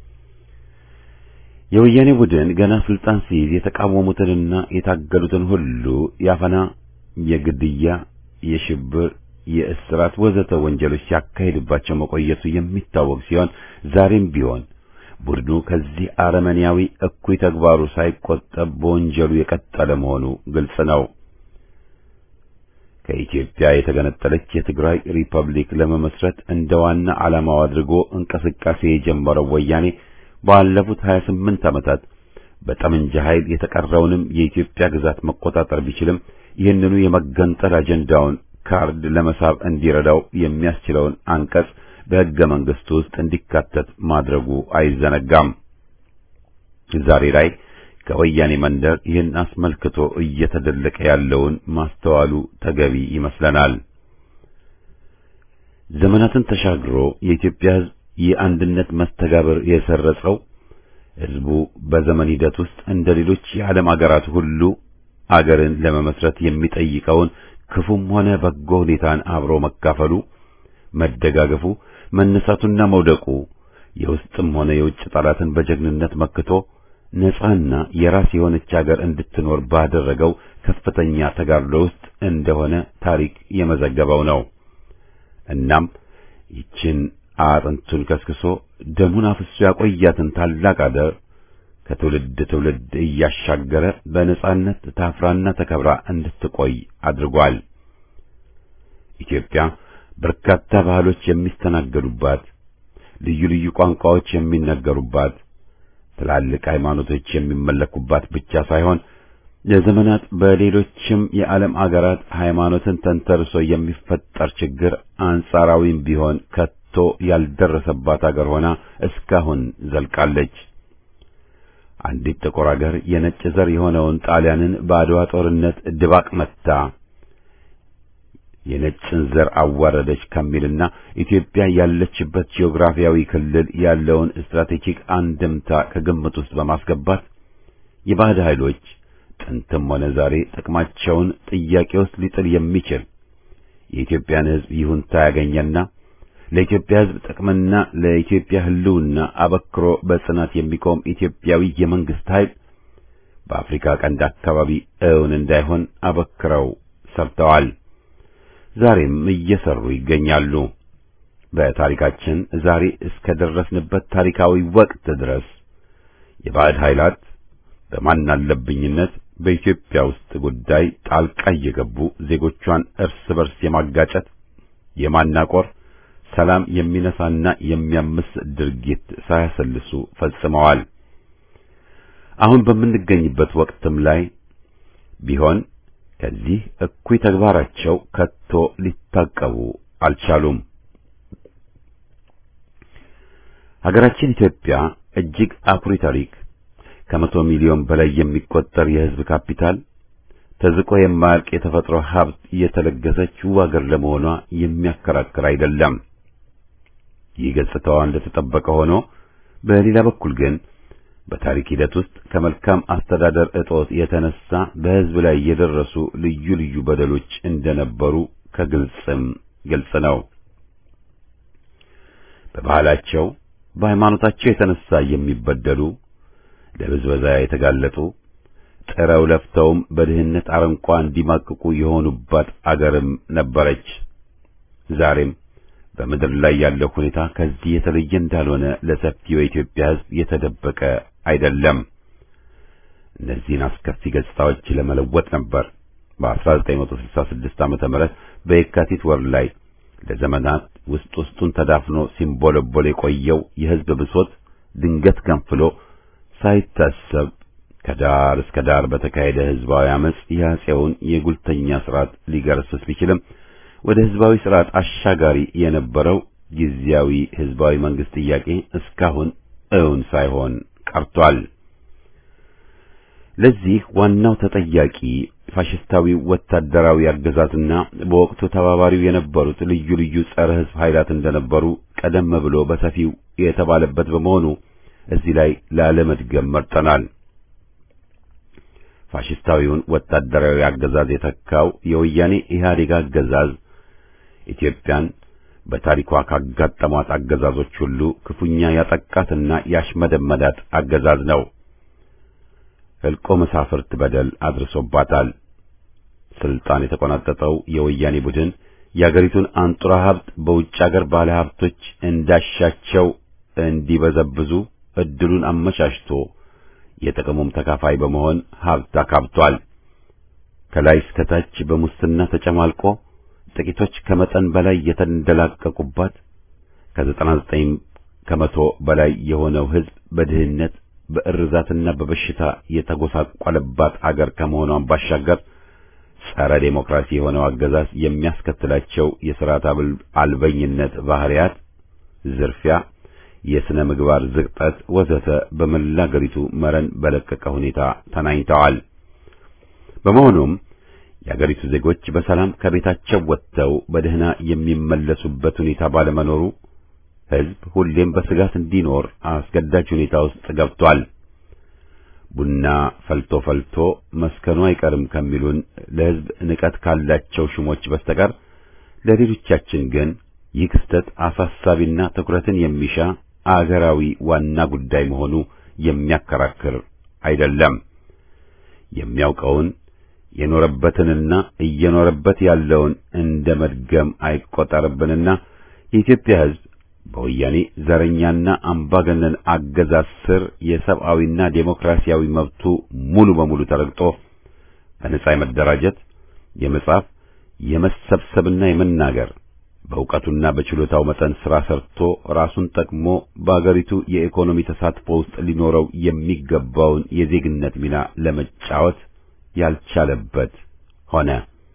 የወያኔ ቡድን ገና ስልጣን ሲይዝ የተቃወሙትንና የታገሉትን ሁሉ ያፈና፣ የግድያ፣ የሽብር፣ የእስራት ወዘተ ወንጀሎች ሲያካሂድባቸው መቆየቱ የሚታወቅ ሲሆን ዛሬም ቢሆን ቡድኑ ከዚህ አረመኔያዊ እኩይ ተግባሩ ሳይቆጠብ በወንጀሉ የቀጠለ መሆኑ ግልጽ ነው። ከኢትዮጵያ የተገነጠለች የትግራይ ሪፐብሊክ ለመመስረት እንደ ዋና ዓላማው አድርጎ እንቅስቃሴ የጀመረው ወያኔ ባለፉት 28 ዓመታት በጠመንጃ ኃይል የተቀረውንም የኢትዮጵያ ግዛት መቆጣጠር ቢችልም ይህንኑ የመገንጠል አጀንዳውን ካርድ ለመሳብ እንዲረዳው የሚያስችለውን አንቀጽ በሕገ መንግሥቱ ውስጥ እንዲካተት ማድረጉ አይዘነጋም። ዛሬ ላይ ከወያኔ መንደር ይህን አስመልክቶ እየተደለቀ ያለውን ማስተዋሉ ተገቢ ይመስለናል። ዘመናትን ተሻግሮ የኢትዮጵያ ሕዝብ የአንድነት መስተጋብር የሰረጸው ሕዝቡ በዘመን ሂደት ውስጥ እንደ ሌሎች የዓለም አገራት ሁሉ አገርን ለመመስረት የሚጠይቀውን ክፉም ሆነ በጎ ሁኔታን አብሮ መካፈሉ፣ መደጋገፉ፣ መነሳቱና መውደቁ የውስጥም ሆነ የውጭ ጠላትን በጀግንነት መክቶ ነጻና የራስ የሆነች አገር እንድትኖር ባደረገው ከፍተኛ ተጋድሎ ውስጥ እንደሆነ ታሪክ የመዘገበው ነው። እናም ይችን አጥንቱን ከስክሶ ደሙን አፍሶ ያቆያትን ታላቅ አገር ከትውልድ ትውልድ እያሻገረ በነጻነት ታፍራና ተከብራ እንድትቆይ አድርጓል። ኢትዮጵያ በርካታ ባህሎች የሚስተናገዱባት፣ ልዩ ልዩ ቋንቋዎች የሚነገሩባት፣ ትላልቅ ሃይማኖቶች የሚመለኩባት ብቻ ሳይሆን ለዘመናት በሌሎችም የዓለም አገራት ሃይማኖትን ተንተርሶ የሚፈጠር ችግር አንጻራዊም ቢሆን ከቶ ያልደረሰባት አገር ሆና እስካሁን ዘልቃለች። አንዲት ጥቁር አገር የነጭ ዘር የሆነውን ጣሊያንን በአድዋ ጦርነት ድባቅ መታ የነጭን ዘር አዋረደች ከሚልና ኢትዮጵያ ያለችበት ጂኦግራፊያዊ ክልል ያለውን ስትራቴጂክ አንድምታ ከግምት ውስጥ በማስገባት የባዕድ ኃይሎች ጥንትም ሆነ ዛሬ ጥቅማቸውን ጥያቄ ውስጥ ሊጥል የሚችል የኢትዮጵያን ሕዝብ ይሁንታ ያገኘና ለኢትዮጵያ ሕዝብ ጥቅምና ለኢትዮጵያ ሕልውና አበክሮ በጽናት የሚቆም ኢትዮጵያዊ የመንግስት ኃይል በአፍሪካ ቀንድ አካባቢ እውን እንዳይሆን አበክረው ሰርተዋል። ዛሬም እየሰሩ ይገኛሉ። በታሪካችን ዛሬ እስከ ደረስንበት ታሪካዊ ወቅት ድረስ የባዕድ ኃይላት በማናለብኝነት በኢትዮጵያ ውስጥ ጉዳይ ጣልቃ እየገቡ ዜጎቿን እርስ በርስ የማጋጨት የማናቆር ሰላም የሚነሳና የሚያምስ ድርጊት ሳያሰልሱ ፈጽመዋል። አሁን በምንገኝበት ወቅትም ላይ ቢሆን ከዚህ እኩይ ተግባራቸው ከቶ ሊታቀቡ አልቻሉም። ሀገራችን ኢትዮጵያ እጅግ አኩሪ ታሪክ፣ ከመቶ ሚሊዮን በላይ የሚቆጠር የሕዝብ ካፒታል፣ ተዝቆ የማያልቅ የተፈጥሮ ሀብት የተለገሰች ውብ አገር ለመሆኗ የሚያከራክር አይደለም። ይህ ገጽታዋ እንደተጠበቀ ሆኖ በሌላ በኩል ግን በታሪክ ሂደት ውስጥ ከመልካም አስተዳደር እጦት የተነሳ በሕዝብ ላይ የደረሱ ልዩ ልዩ በደሎች እንደነበሩ ከግልጽም ግልጽ ነው። በባህላቸው በሃይማኖታቸው የተነሳ የሚበደሉ ለብዝበዛ የተጋለጡ ጥረው ለፍተውም በድህነት አረንቋ እንዲማቅቁ የሆኑባት አገርም ነበረች። ዛሬም በምድር ላይ ያለው ሁኔታ ከዚህ የተለየ እንዳልሆነ ለሰፊው የኢትዮጵያ ሕዝብ የተደበቀ አይደለም። እነዚህን አስከፊ ገጽታዎች ለመለወጥ ነበር በ1966 ዓመተ ምህረት በየካቲት ወር ላይ ለዘመናት ውስጥ ውስጡን ተዳፍኖ ሲንቦለቦል የቆየው የሕዝብ ብሶት ድንገት ገንፍሎ ሳይታሰብ ከዳር እስከ ዳር በተካሄደ ሕዝባዊ አመጽ የአፄውን የጉልተኛ ስርዓት ሊገረስስ ቢችልም ወደ ሕዝባዊ ስርዓት አሻጋሪ የነበረው ጊዜያዊ ሕዝባዊ መንግስት ጥያቄ እስካሁን እውን ሳይሆን ቀርቷል። ለዚህ ዋናው ተጠያቂ ፋሽስታዊ ወታደራዊ አገዛዝና በወቅቱ ተባባሪው የነበሩት ልዩ ልዩ ጸረ ሕዝብ ኃይላት እንደነበሩ ቀደም ብሎ በሰፊው የተባለበት በመሆኑ እዚህ ላይ ላለመድገም መርጠናል። ፋሽስታዊውን ወታደራዊ አገዛዝ የተካው የወያኔ ኢህአዴግ አገዛዝ ኢትዮጵያን በታሪኳ ካጋጠሟት አገዛዞች ሁሉ ክፉኛ ያጠቃትና ያሽመደመዳት አገዛዝ ነው። ሕልቆ መሳፍርት በደል አድርሶባታል። ስልጣን የተቆናጠጠው የወያኔ ቡድን የአገሪቱን አንጡራ ሀብት በውጭ አገር ባለ ሀብቶች እንዳሻቸው እንዲበዘብዙ እድሉን አመቻችቶ የጥቅሙም ተካፋይ በመሆን ሀብት አካብቷል። ከላይ እስከ ታች በሙስና ተጨማልቆ ጥቂቶች ከመጠን በላይ የተንደላቀቁባት ከዘጠና ዘጠኝ ከመቶ በላይ የሆነው ሕዝብ በድህነት በእርዛትና በበሽታ የተጎሳቆለባት አገር ከመሆኗን ባሻገር ጸረ ዴሞክራሲ የሆነው አገዛዝ የሚያስከትላቸው የሥርዓት አልበኝነት ባህሪያት፣ ዝርፊያ፣ የሥነ ምግባር ዝቅጠት ወዘተ በመላ አገሪቱ መረን በለቀቀ ሁኔታ ተናኝተዋል። በመሆኑም የአገሪቱ ዜጎች በሰላም ከቤታቸው ወጥተው በደህና የሚመለሱበት ሁኔታ ባለመኖሩ ሕዝብ ሁሌም በስጋት እንዲኖር አስገዳጅ ሁኔታ ውስጥ ገብቷል። ቡና ፈልቶ ፈልቶ መስከኑ አይቀርም ከሚሉን ለሕዝብ ንቀት ካላቸው ሹሞች በስተቀር ለሌሎቻችን ግን ይህ ክስተት አሳሳቢና ትኩረትን የሚሻ አገራዊ ዋና ጉዳይ መሆኑ የሚያከራክር አይደለም። የሚያውቀውን የኖረበትንና እየኖረበት ያለውን እንደ መድገም አይቆጠርብንና የኢትዮጵያ ሕዝብ በወያኔ ዘረኛና አምባገነን አገዛዝ ስር የሰብአዊና ዴሞክራሲያዊ መብቱ ሙሉ በሙሉ ተረግጦ በነጻ የመደራጀት፣ የመጻፍ፣ የመሰብሰብና የመናገር በእውቀቱና በችሎታው መጠን ሥራ ሰርቶ ራሱን ጠቅሞ በአገሪቱ የኢኮኖሚ ተሳትፎ ውስጥ ሊኖረው የሚገባውን የዜግነት ሚና ለመጫወት ያልቻለበት ሆነ።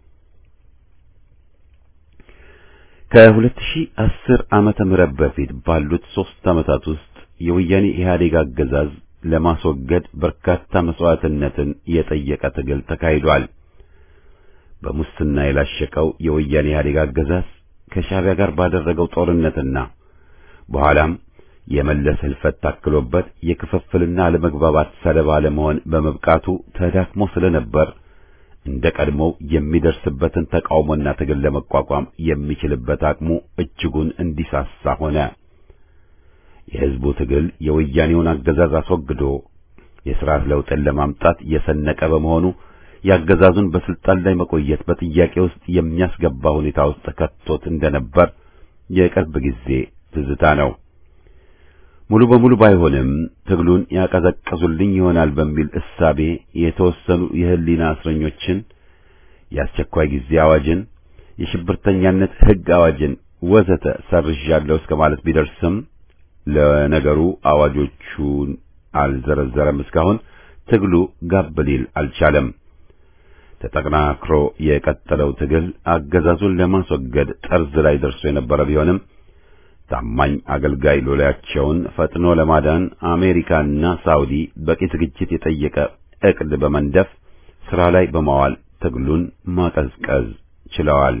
ከ2010 ዓመተ ምህረት በፊት ባሉት ሦስት ዓመታት ውስጥ የወያኔ ኢህአዴግ አገዛዝ ለማስወገድ በርካታ መስዋዕትነትን የጠየቀ ትግል ተካሂዷል። በሙስና የላሸቀው የወያኔ ኢህአዴግ አገዛዝ ከሻዕቢያ ጋር ባደረገው ጦርነትና በኋላም የመለስ ህልፈት ታክሎበት የክፍፍልና አለመግባባት ሰለባ ለመሆን በመብቃቱ ተዳክሞ ስለነበር እንደ ቀድሞው የሚደርስበትን ተቃውሞና ትግል ለመቋቋም የሚችልበት አቅሙ እጅጉን እንዲሳሳ ሆነ። የህዝቡ ትግል የወያኔውን አገዛዝ አስወግዶ የሥርዓት ለውጥን ለማምጣት የሰነቀ በመሆኑ የአገዛዙን በስልጣን ላይ መቆየት በጥያቄ ውስጥ የሚያስገባ ሁኔታ ውስጥ ከቶት እንደነበር የቅርብ ጊዜ ትዝታ ነው። ሙሉ በሙሉ ባይሆንም ትግሉን ያቀዘቀዙልኝ ይሆናል በሚል እሳቤ የተወሰኑ የህሊና እስረኞችን፣ የአስቸኳይ ጊዜ አዋጅን፣ የሽብርተኛነት ሕግ አዋጅን ወዘተ ሰርዣለሁ እስከ ማለት ቢደርስም ለነገሩ አዋጆቹን አልዘረዘረም። እስካሁን ትግሉ ጋብ ሊል አልቻለም። ተጠናክሮ የቀጠለው ትግል አገዛዙን ለማስወገድ ጠርዝ ላይ ደርሶ የነበረ ቢሆንም ታማኝ አገልጋይ ሎሌያቸውን ፈጥኖ ለማዳን አሜሪካና ሳውዲ በቂ ዝግጅት የጠየቀ ዕቅድ በመንደፍ ሥራ ላይ በማዋል ትግሉን ማቀዝቀዝ ችለዋል።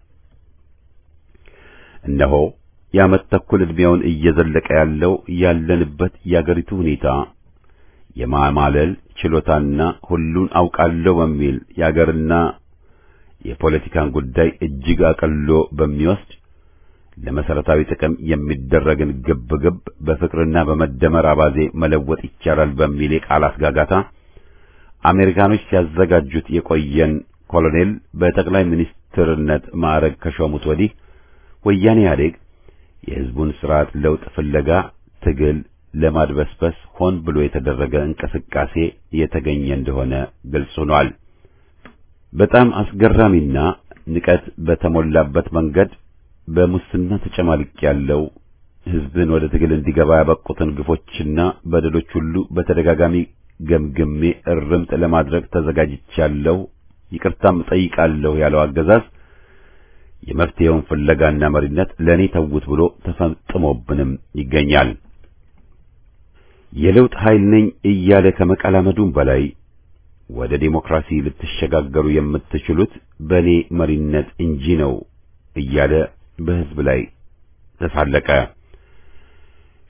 እነሆ የዓመት ተኩል ዕድሜውን እየዘለቀ ያለው ያለንበት የአገሪቱ ሁኔታ የማማለል ችሎታና ሁሉን አውቃለሁ በሚል የአገርና የፖለቲካን ጉዳይ እጅግ አቅሎ በሚወስድ ለመሰረታዊ ጥቅም የሚደረግን ግብግብ በፍቅርና በመደመር አባዜ መለወጥ ይቻላል በሚል የቃላት ጋጋታ አሜሪካኖች ሲያዘጋጁት የቆየን ኮሎኔል በጠቅላይ ሚኒስትርነት ማዕረግ ከሾሙት ወዲህ ወያኔ ኢህአዴግ የሕዝቡን ስርዓት ለውጥ ፍለጋ ትግል ለማድበስበስ ሆን ብሎ የተደረገ እንቅስቃሴ የተገኘ እንደሆነ ግልጽ ሆኗል። በጣም አስገራሚና ንቀት በተሞላበት መንገድ በሙስና ተጨማልቅ ያለው ሕዝብን ወደ ትግል እንዲገባ ያበቁትን ግፎችና በደሎች ሁሉ በተደጋጋሚ ገምግሜ እርምት ለማድረግ ተዘጋጅቻለሁ፣ ይቅርታም እጠይቃለሁ ያለው አገዛዝ የመፍትሄውን ፍለጋና መሪነት ለእኔ ተውት ብሎ ተፈጥሞብንም ይገኛል። የለውጥ ኃይል ነኝ እያለ ከመቀላመዱም በላይ ወደ ዴሞክራሲ ልትሸጋገሩ የምትችሉት በእኔ መሪነት እንጂ ነው እያለ በሕዝብ ላይ ተሳለቀ።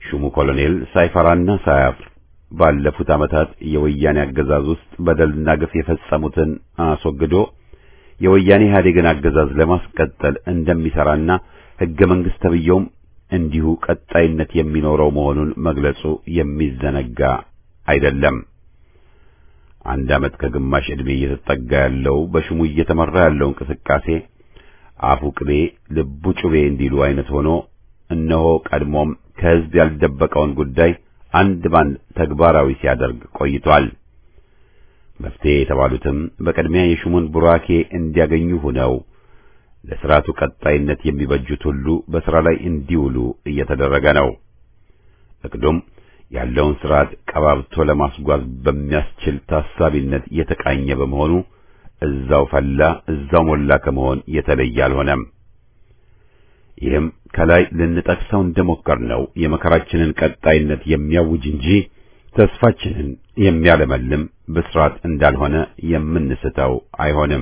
ሹሙ ኮሎኔል ሳይፈራና ሳያፍር ባለፉት ዓመታት የወያኔ አገዛዝ ውስጥ በደልና ግፍ የፈጸሙትን አስወግዶ የወያኔ ኢህአዴግን አገዛዝ ለማስቀጠል እንደሚሰራና ሕገ መንግሥት ተብዬውም እንዲሁ ቀጣይነት የሚኖረው መሆኑን መግለጹ የሚዘነጋ አይደለም። አንድ ዓመት ከግማሽ ዕድሜ እየተጠጋ ያለው በሹሙ እየተመራ ያለው እንቅስቃሴ አፉ ቅቤ ልቡ ጩቤ እንዲሉ አይነት ሆኖ እነሆ ቀድሞም ከሕዝብ ያልደበቀውን ጉዳይ አንድ ባንድ ተግባራዊ ሲያደርግ ቆይቷል። መፍትሄ የተባሉትም በቅድሚያ የሹሙን ቡራኬ እንዲያገኙ ሆነው ለሥርዓቱ ቀጣይነት የሚበጁት ሁሉ በሥራ ላይ እንዲውሉ እየተደረገ ነው። እቅዱም ያለውን ሥርዓት ቀባብቶ ለማስጓዝ በሚያስችል ታሳቢነት የተቃኘ በመሆኑ እዛው ፈላ እዛው ሞላ ከመሆን የተለየ አልሆነም። ይህም ከላይ ልንጠቅሰው እንደሞከርነው የመከራችንን ቀጣይነት የሚያውጅ እንጂ ተስፋችንን የሚያለመልም ብስራት እንዳልሆነ የምንስተው አይሆንም።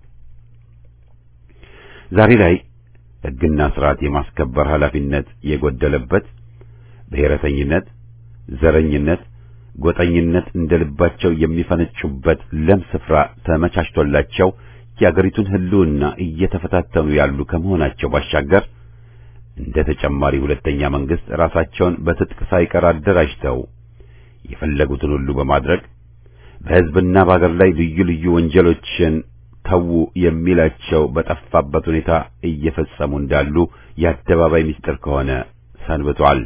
ዛሬ ላይ ሕግና ሥርዓት የማስከበር ኃላፊነት የጎደለበት ብሔረተኝነት፣ ዘረኝነት፣ ጎጠኝነት እንደ ልባቸው የሚፈነጩበት ለም ስፍራ ተመቻችቶላቸው የአገሪቱን ሕልውና እየተፈታተኑ ያሉ ከመሆናቸው ባሻገር እንደ ተጨማሪ ሁለተኛ መንግስት ራሳቸውን በትጥቅ ሳይቀር አደራጅተው የፈለጉትን ሁሉ በማድረግ በሕዝብና በአገር ላይ ልዩ ልዩ ወንጀሎችን ተዉ የሚላቸው በጠፋበት ሁኔታ እየፈጸሙ እንዳሉ የአደባባይ ምስጢር ከሆነ ሰንብቷል።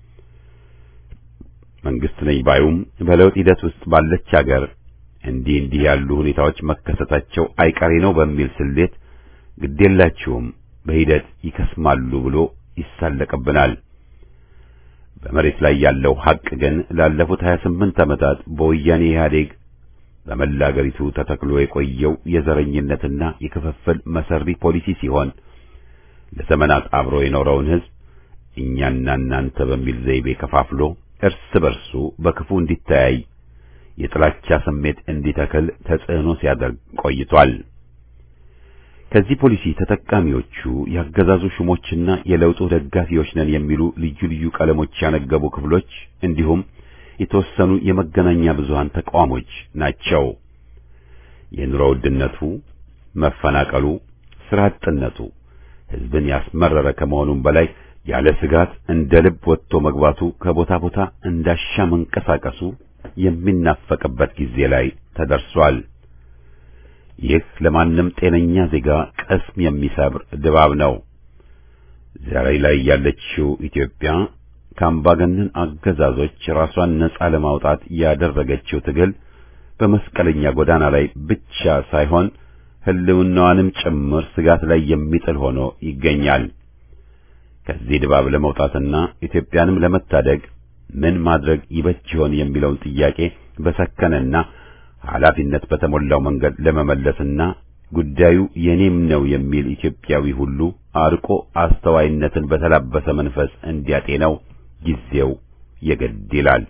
መንግስት ነኝ ባዩም በለውጥ ሂደት ውስጥ ባለች አገር እንዲህ እንዲህ ያሉ ሁኔታዎች መከሰታቸው አይቀሬ ነው በሚል ስሌት ግዴላችሁም በሂደት ይከስማሉ ብሎ ይሳለቅብናል። በመሬት ላይ ያለው ሐቅ ግን ላለፉት 28 ዓመታት በወያኔ ኢህአዴግ በመላ አገሪቱ ተተክሎ የቆየው የዘረኝነትና የክፍፍል መሰሪ ፖሊሲ ሲሆን ለዘመናት አብሮ የኖረውን ሕዝብ እኛና እናንተ በሚል ዘይቤ ከፋፍሎ እርስ በርሱ በክፉ እንዲተያይ የጥላቻ ስሜት እንዲተክል ተጽዕኖ ሲያደርግ ቆይቷል። ከዚህ ፖሊሲ ተጠቃሚዎቹ ያገዛዙ ሹሞችና የለውጡ ደጋፊዎች ነን የሚሉ ልዩ ልዩ ቀለሞች ያነገቡ ክፍሎች እንዲሁም የተወሰኑ የመገናኛ ብዙሃን ተቋሞች ናቸው። የኑሮ ውድነቱ፣ መፈናቀሉ፣ ስራ አጥነቱ ሕዝብን ያስመረረ ከመሆኑም በላይ ያለ ስጋት እንደ ልብ ወጥቶ መግባቱ ከቦታ ቦታ እንዳሻ መንቀሳቀሱ የሚናፈቅበት ጊዜ ላይ ተደርሷል። ይህ ለማንም ጤነኛ ዜጋ ቀስም የሚሰብር ድባብ ነው። ዛሬ ላይ ያለችው ኢትዮጵያ ከአምባገነን አገዛዞች ራሷን ነጻ ለማውጣት ያደረገችው ትግል በመስቀለኛ ጎዳና ላይ ብቻ ሳይሆን ሕልውናዋንም ጭምር ስጋት ላይ የሚጥል ሆኖ ይገኛል። ከዚህ ድባብ ለመውጣትና ኢትዮጵያንም ለመታደግ ምን ማድረግ ይበጅ ይሆን የሚለውን ጥያቄ በሰከነና ኃላፊነት በተሞላው መንገድ ለመመለስና ጉዳዩ የኔም ነው የሚል ኢትዮጵያዊ ሁሉ አርቆ አስተዋይነትን በተላበሰ መንፈስ እንዲያጤነው ጊዜው የግድ ይላል።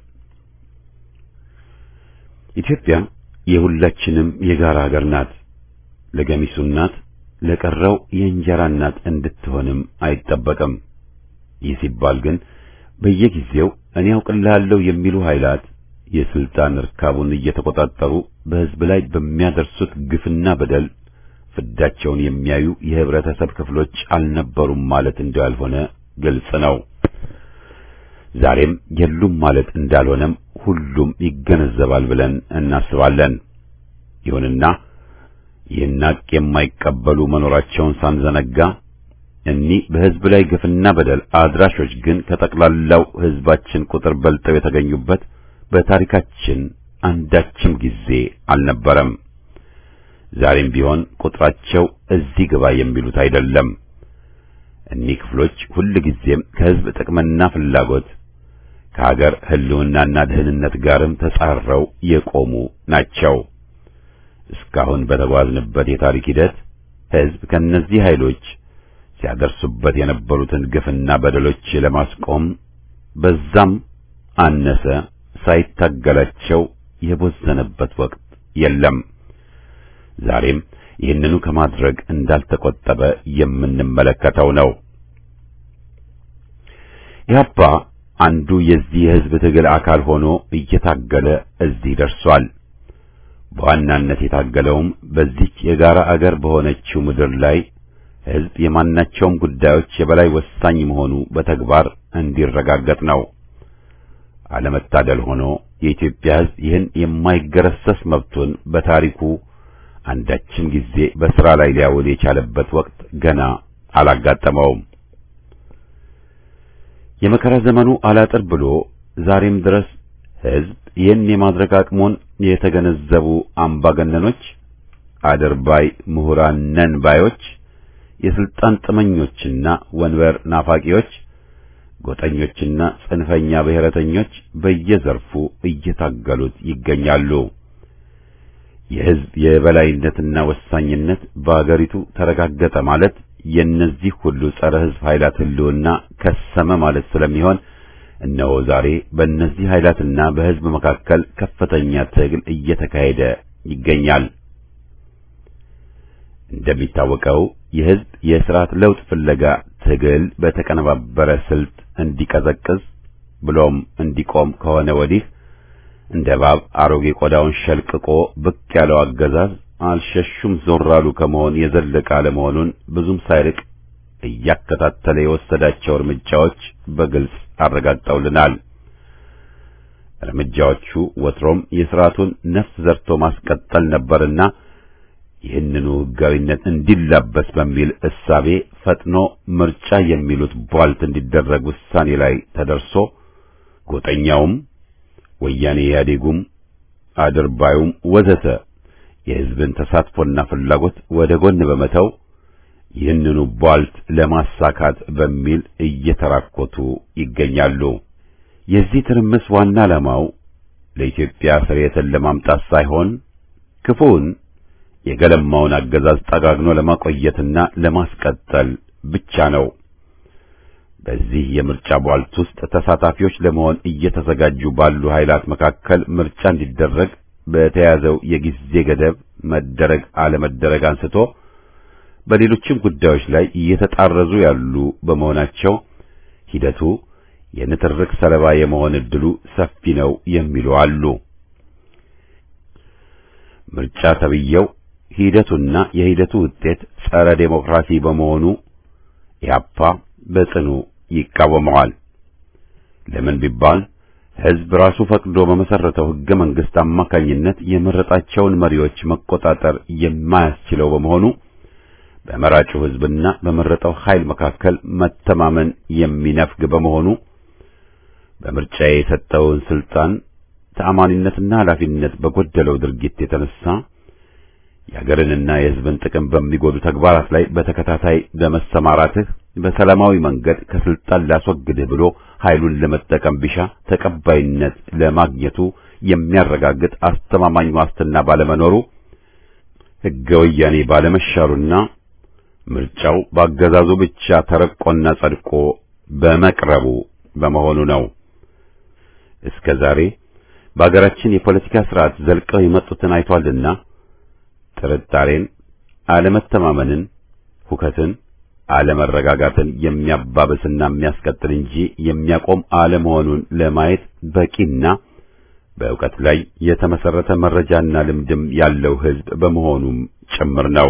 ኢትዮጵያ የሁላችንም የጋራ ሀገር ናት። ለገሚሱ እናት፣ ለቀረው የእንጀራ እናት እንድትሆንም አይጠበቅም። ይህ ሲባል ግን በየጊዜው እኔ አውቅልሃለሁ የሚሉ ኃይላት የስልጣን እርካቡን እየተቆጣጠሩ በሕዝብ ላይ በሚያደርሱት ግፍና በደል ፍዳቸውን የሚያዩ የህብረተሰብ ክፍሎች አልነበሩም ማለት እንዳልሆነ ግልጽ ነው። ዛሬም የሉም ማለት እንዳልሆነም ሁሉም ይገነዘባል ብለን እናስባለን። ይሁንና ይህን ሐቅ የማይቀበሉ መኖራቸውን ሳንዘነጋ እኒህ በሕዝብ ላይ ግፍና በደል አድራሾች ግን ከጠቅላላው ሕዝባችን ቁጥር በልጠው የተገኙበት በታሪካችን አንዳችም ጊዜ አልነበረም። ዛሬም ቢሆን ቁጥራቸው እዚህ ግባ የሚሉት አይደለም። እኒህ ክፍሎች ሁልጊዜም ከሕዝብ ጥቅምና ፍላጎት ከሀገር ሕልውናና ደህንነት ጋርም ተጻረው የቆሙ ናቸው። እስካሁን በተጓዝንበት የታሪክ ሂደት ሕዝብ ከእነዚህ ኃይሎች ሲያደርሱበት የነበሩትን ግፍና በደሎች ለማስቆም በዛም አነሰ ሳይታገላቸው የቦዘነበት ወቅት የለም። ዛሬም ይህንኑ ከማድረግ እንዳልተቆጠበ የምንመለከተው ነው። ኢህአፓ አንዱ የዚህ የሕዝብ ትግል አካል ሆኖ እየታገለ እዚህ ደርሷል። በዋናነት የታገለውም በዚች የጋራ አገር በሆነችው ምድር ላይ ሕዝብ የማናቸውም ጉዳዮች የበላይ ወሳኝ መሆኑ በተግባር እንዲረጋገጥ ነው። አለመታደል ሆኖ የኢትዮጵያ ሕዝብ ይህን የማይገረሰስ መብቱን በታሪኩ አንዳችም ጊዜ በሥራ ላይ ሊያውል የቻለበት ወቅት ገና አላጋጠመውም። የመከራ ዘመኑ አላጥር ብሎ ዛሬም ድረስ ሕዝብ ይህን የማድረግ አቅሙን የተገነዘቡ አምባገነኖች፣ አድርባይ ምሁራን ነን ባዮች፣ የስልጣን ጥመኞችና ወንበር ናፋቂዎች፣ ጎጠኞችና ጽንፈኛ ብሔረተኞች በየዘርፉ እየታገሉት ይገኛሉ። የሕዝብ የበላይነትና ወሳኝነት በአገሪቱ ተረጋገጠ ማለት የእነዚህ ሁሉ ጸረ ሕዝብ ኃይላት ሕልውና ከሰመ ማለት ስለሚሆን እነሆ ዛሬ በእነዚህ ኃይላትና በሕዝብ መካከል ከፍተኛ ትግል እየተካሄደ ይገኛል። እንደሚታወቀው የሕዝብ የሥርዓት ለውጥ ፍለጋ ትግል በተቀነባበረ ስልት እንዲቀዘቅዝ ብሎም እንዲቆም ከሆነ ወዲህ እንደ እባብ አሮጌ ቆዳውን ሸልቅቆ ብቅ ያለው አገዛዝ አልሸሹም ዞር አሉ ከመሆን የዘለቀ አለመሆኑን ብዙም ሳይርቅ እያከታተለ የወሰዳቸው እርምጃዎች በግልጽ አረጋግጠውልናል። እርምጃዎቹ ወትሮም የሥርዓቱን ነፍስ ዘርቶ ማስቀጠል ነበርና ይህንኑ ሕጋዊነት እንዲላበስ በሚል እሳቤ ፈጥኖ ምርጫ የሚሉት ቧልት እንዲደረግ ውሳኔ ላይ ተደርሶ ጎጠኛውም ወያኔ ኢህአዴጉም አድርባዩም ወዘተ የሕዝብን ተሳትፎና ፍላጎት ወደ ጎን በመተው ይህንኑ ቧልት ለማሳካት በሚል እየተራኮቱ ይገኛሉ። የዚህ ትርምስ ዋና ዓላማው ለኢትዮጵያ ስርየትን ለማምጣት ሳይሆን ክፉውን የገለማውን አገዛዝ ጠጋግኖ ለማቆየትና ለማስቀጠል ብቻ ነው። በዚህ የምርጫ ቧልት ውስጥ ተሳታፊዎች ለመሆን እየተዘጋጁ ባሉ ኃይላት መካከል ምርጫ እንዲደረግ በተያዘው የጊዜ ገደብ መደረግ አለመደረግ አንስቶ በሌሎችም ጉዳዮች ላይ እየተጣረዙ ያሉ በመሆናቸው ሂደቱ የንትርክ ሰለባ የመሆን ዕድሉ ሰፊ ነው የሚሉ አሉ። ምርጫ ተብየው ሂደቱና የሂደቱ ውጤት ጸረ ዴሞክራሲ በመሆኑ ኢህአፓ በጽኑ ይቃወመዋል። ለምን ቢባል ሕዝብ ራሱ ፈቅዶ በመሰረተው ሕገ መንግሥት አማካኝነት የመረጣቸውን መሪዎች መቆጣጠር የማያስችለው በመሆኑ በመራጩ ሕዝብና በመረጠው ኃይል መካከል መተማመን የሚነፍግ በመሆኑ በምርጫ የሰጠውን ስልጣን ተአማኒነትና ኃላፊነት በጎደለው ድርጊት የተነሳ የሀገርንና የሕዝብን ጥቅም በሚጎዱ ተግባራት ላይ በተከታታይ በመሰማራትህ በሰላማዊ መንገድ ከስልጣን ላስወግድህ ብሎ ኃይሉን ለመጠቀም ቢሻ ተቀባይነት ለማግኘቱ የሚያረጋግጥ አስተማማኝ ዋስትና ባለመኖሩ ሕገ ወያኔ ባለመሻሩና ምርጫው በአገዛዙ ብቻ ተረቆና ጸድቆ በመቅረቡ በመሆኑ ነው። እስከ ዛሬ በአገራችን የፖለቲካ ስርዓት ዘልቀው የመጡትን አይቷልና ጥርጣሬን፣ አለመተማመንን፣ ሁከትን፣ አለመረጋጋትን የሚያባብስና የሚያስቀጥል እንጂ የሚያቆም አለመሆኑን ለማየት በቂና በእውቀት ላይ የተመሰረተ መረጃና ልምድም ያለው ሕዝብ በመሆኑም ጭምር ነው።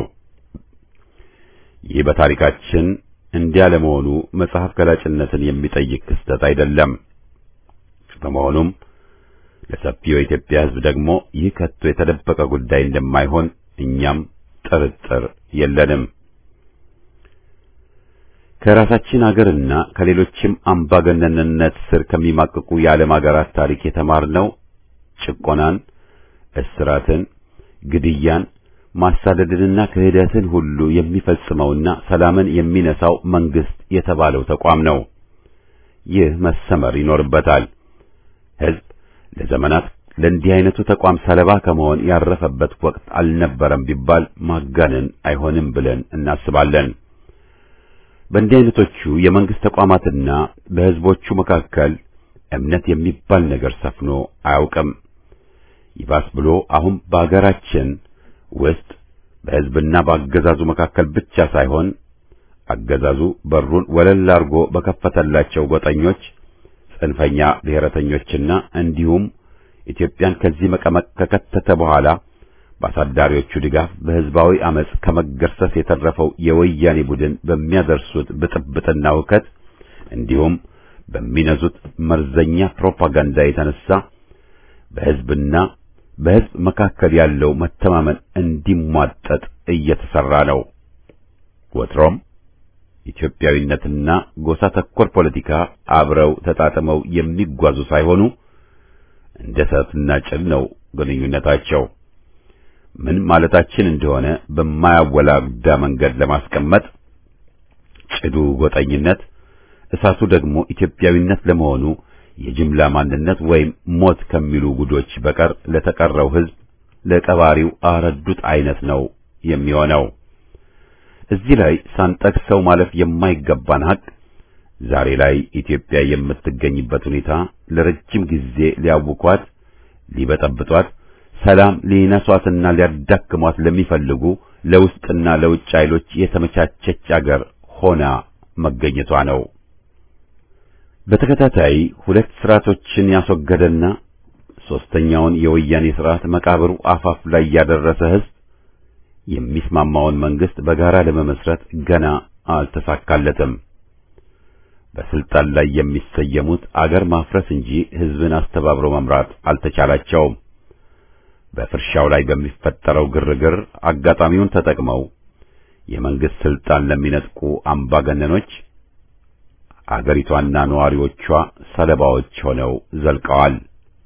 ይህ በታሪካችን እንዲያ ለመሆኑ መጽሐፍ ገላጭነትን የሚጠይቅ ክስተት አይደለም። በመሆኑም ለሰፊው የኢትዮጵያ ሕዝብ ደግሞ ይህ ከቶ የተደበቀ ጉዳይ እንደማይሆን እኛም ጥርጥር የለንም። ከራሳችን አገርና ከሌሎችም አምባገነንነት ስር ከሚማቅቁ የዓለም አገራት ታሪክ የተማርነው ጭቆናን፣ እስራትን፣ ግድያን፣ ማሳደድንና ክህደትን ሁሉ የሚፈጽመውና ሰላምን የሚነሳው መንግስት የተባለው ተቋም ነው። ይህ መሰመር ይኖርበታል። ሕዝብ ለዘመናት ለእንዲህ አይነቱ ተቋም ሰለባ ከመሆን ያረፈበት ወቅት አልነበረም ቢባል ማጋነን አይሆንም ብለን እናስባለን። በእንዲህ አይነቶቹ የመንግስት ተቋማትና በሕዝቦቹ መካከል እምነት የሚባል ነገር ሰፍኖ አያውቅም። ይባስ ብሎ አሁን በአገራችን ውስጥ በሕዝብና በአገዛዙ መካከል ብቻ ሳይሆን አገዛዙ በሩን ወለል አድርጎ በከፈተላቸው ጎጠኞች፣ ጽንፈኛ ብሔረተኞችና እንዲሁም ኢትዮጵያን ከዚህ መቀመቅ ከከተተ በኋላ በአሳዳሪዎቹ ድጋፍ በሕዝባዊ አመጽ ከመገርሰስ የተረፈው የወያኔ ቡድን በሚያደርሱት ብጥብጥና ውከት እንዲሁም በሚነዙት መርዘኛ ፕሮፓጋንዳ የተነሳ በሕዝብና በሕዝብ መካከል ያለው መተማመን እንዲሟጠጥ እየተሰራ ነው። ወትሮም ኢትዮጵያዊነትና ጎሳ ተኮር ፖለቲካ አብረው ተጣጥመው የሚጓዙ ሳይሆኑ እንደ እሳትና ጭድ ነው ግንኙነታቸው። ምን ማለታችን እንደሆነ በማያወላዳ መንገድ ለማስቀመጥ ጭዱ ጎጠኝነት፣ እሳቱ ደግሞ ኢትዮጵያዊነት ለመሆኑ የጅምላ ማንነት ወይም ሞት ከሚሉ ጉዶች በቀር ለተቀረው ሕዝብ ለቀባሪው አረዱት አይነት ነው የሚሆነው። እዚህ ላይ ሳንጠቅሰው ማለፍ የማይገባን ሀቅ ዛሬ ላይ ኢትዮጵያ የምትገኝበት ሁኔታ ለረጅም ጊዜ ሊያውኳት፣ ሊበጠብጧት፣ ሰላም ሊነሷትና ሊያዳክሟት ለሚፈልጉ ለውስጥና ለውጭ ኃይሎች የተመቻቸች አገር ሆና መገኘቷ ነው። በተከታታይ ሁለት ስርዓቶችን ያስወገደና ሶስተኛውን የወያኔ ስርዓት መቃብሩ አፋፍ ላይ ያደረሰ ሕዝብ የሚስማማውን መንግስት በጋራ ለመመስረት ገና አልተሳካለትም። በስልጣን ላይ የሚሰየሙት አገር ማፍረስ እንጂ ሕዝብን አስተባብሮ መምራት አልተቻላቸውም። በፍርሻው ላይ በሚፈጠረው ግርግር አጋጣሚውን ተጠቅመው የመንግስት ስልጣን ለሚነጥቁ አምባገነኖች አገሪቷና ነዋሪዎቿ ሰለባዎች ሆነው ዘልቀዋል።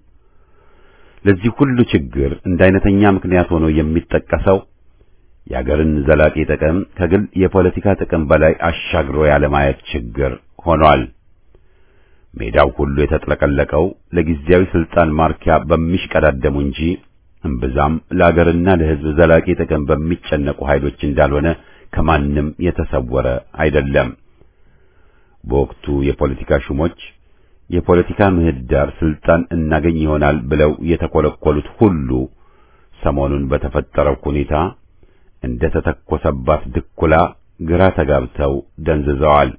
ለዚህ ሁሉ ችግር እንደ አይነተኛ ምክንያት ሆኖ የሚጠቀሰው የአገርን ዘላቂ ጥቅም ከግል የፖለቲካ ጥቅም በላይ አሻግሮ ያለማየት ችግር ሆኗል። ሜዳው ሁሉ የተጥለቀለቀው ለጊዜያዊ ስልጣን ማርኪያ በሚሽቀዳደሙ እንጂ እምብዛም ለአገርና ለሕዝብ ዘላቂ ጥቅም በሚጨነቁ ኃይሎች እንዳልሆነ ከማንም የተሰወረ አይደለም። በወቅቱ የፖለቲካ ሹሞች የፖለቲካ ምህዳር ስልጣን እናገኝ ይሆናል ብለው የተኮለኮሉት ሁሉ ሰሞኑን በተፈጠረው ሁኔታ እንደ ተተኮሰባት ድኩላ ግራ ተጋብተው ደንዝዘዋል።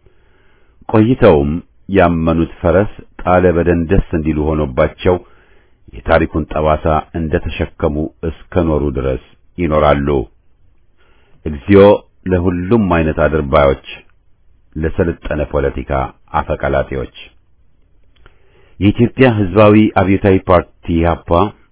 ቆይተውም ያመኑት ፈረስ ጣለ በደንደስ እንዲሉ ሆኖባቸው የታሪኩን ጠባሳ እንደ ተሸከሙ እስከ ኖሩ ድረስ ይኖራሉ። እግዚኦ ለሁሉም አይነት አድርባዮች፣ ለሰለጠነ ፖለቲካ አፈቀላጤዎች። የኢትዮጵያ ሕዝባዊ አብዮታዊ ፓርቲ ኢህአፓ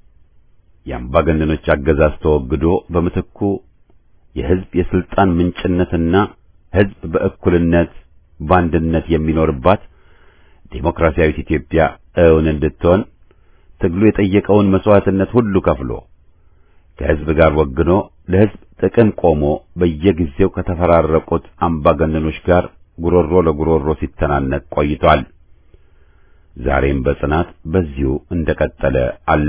የአምባገነኖች አገዛዝ ተወግዶ በምትኩ የሕዝብ የስልጣን ምንጭነትና ሕዝብ በእኩልነት በአንድነት የሚኖርባት ዴሞክራሲያዊት ኢትዮጵያ እውን እንድትሆን ትግሉ የጠየቀውን መስዋዕትነት ሁሉ ከፍሎ ከሕዝብ ጋር ወግኖ ለሕዝብ ጥቅም ቆሞ በየጊዜው ከተፈራረቁት አምባገነኖች ጋር ጉሮሮ ለጉሮሮ ሲተናነቅ ቆይቷል። ዛሬም በጽናት በዚሁ እንደቀጠለ አለ።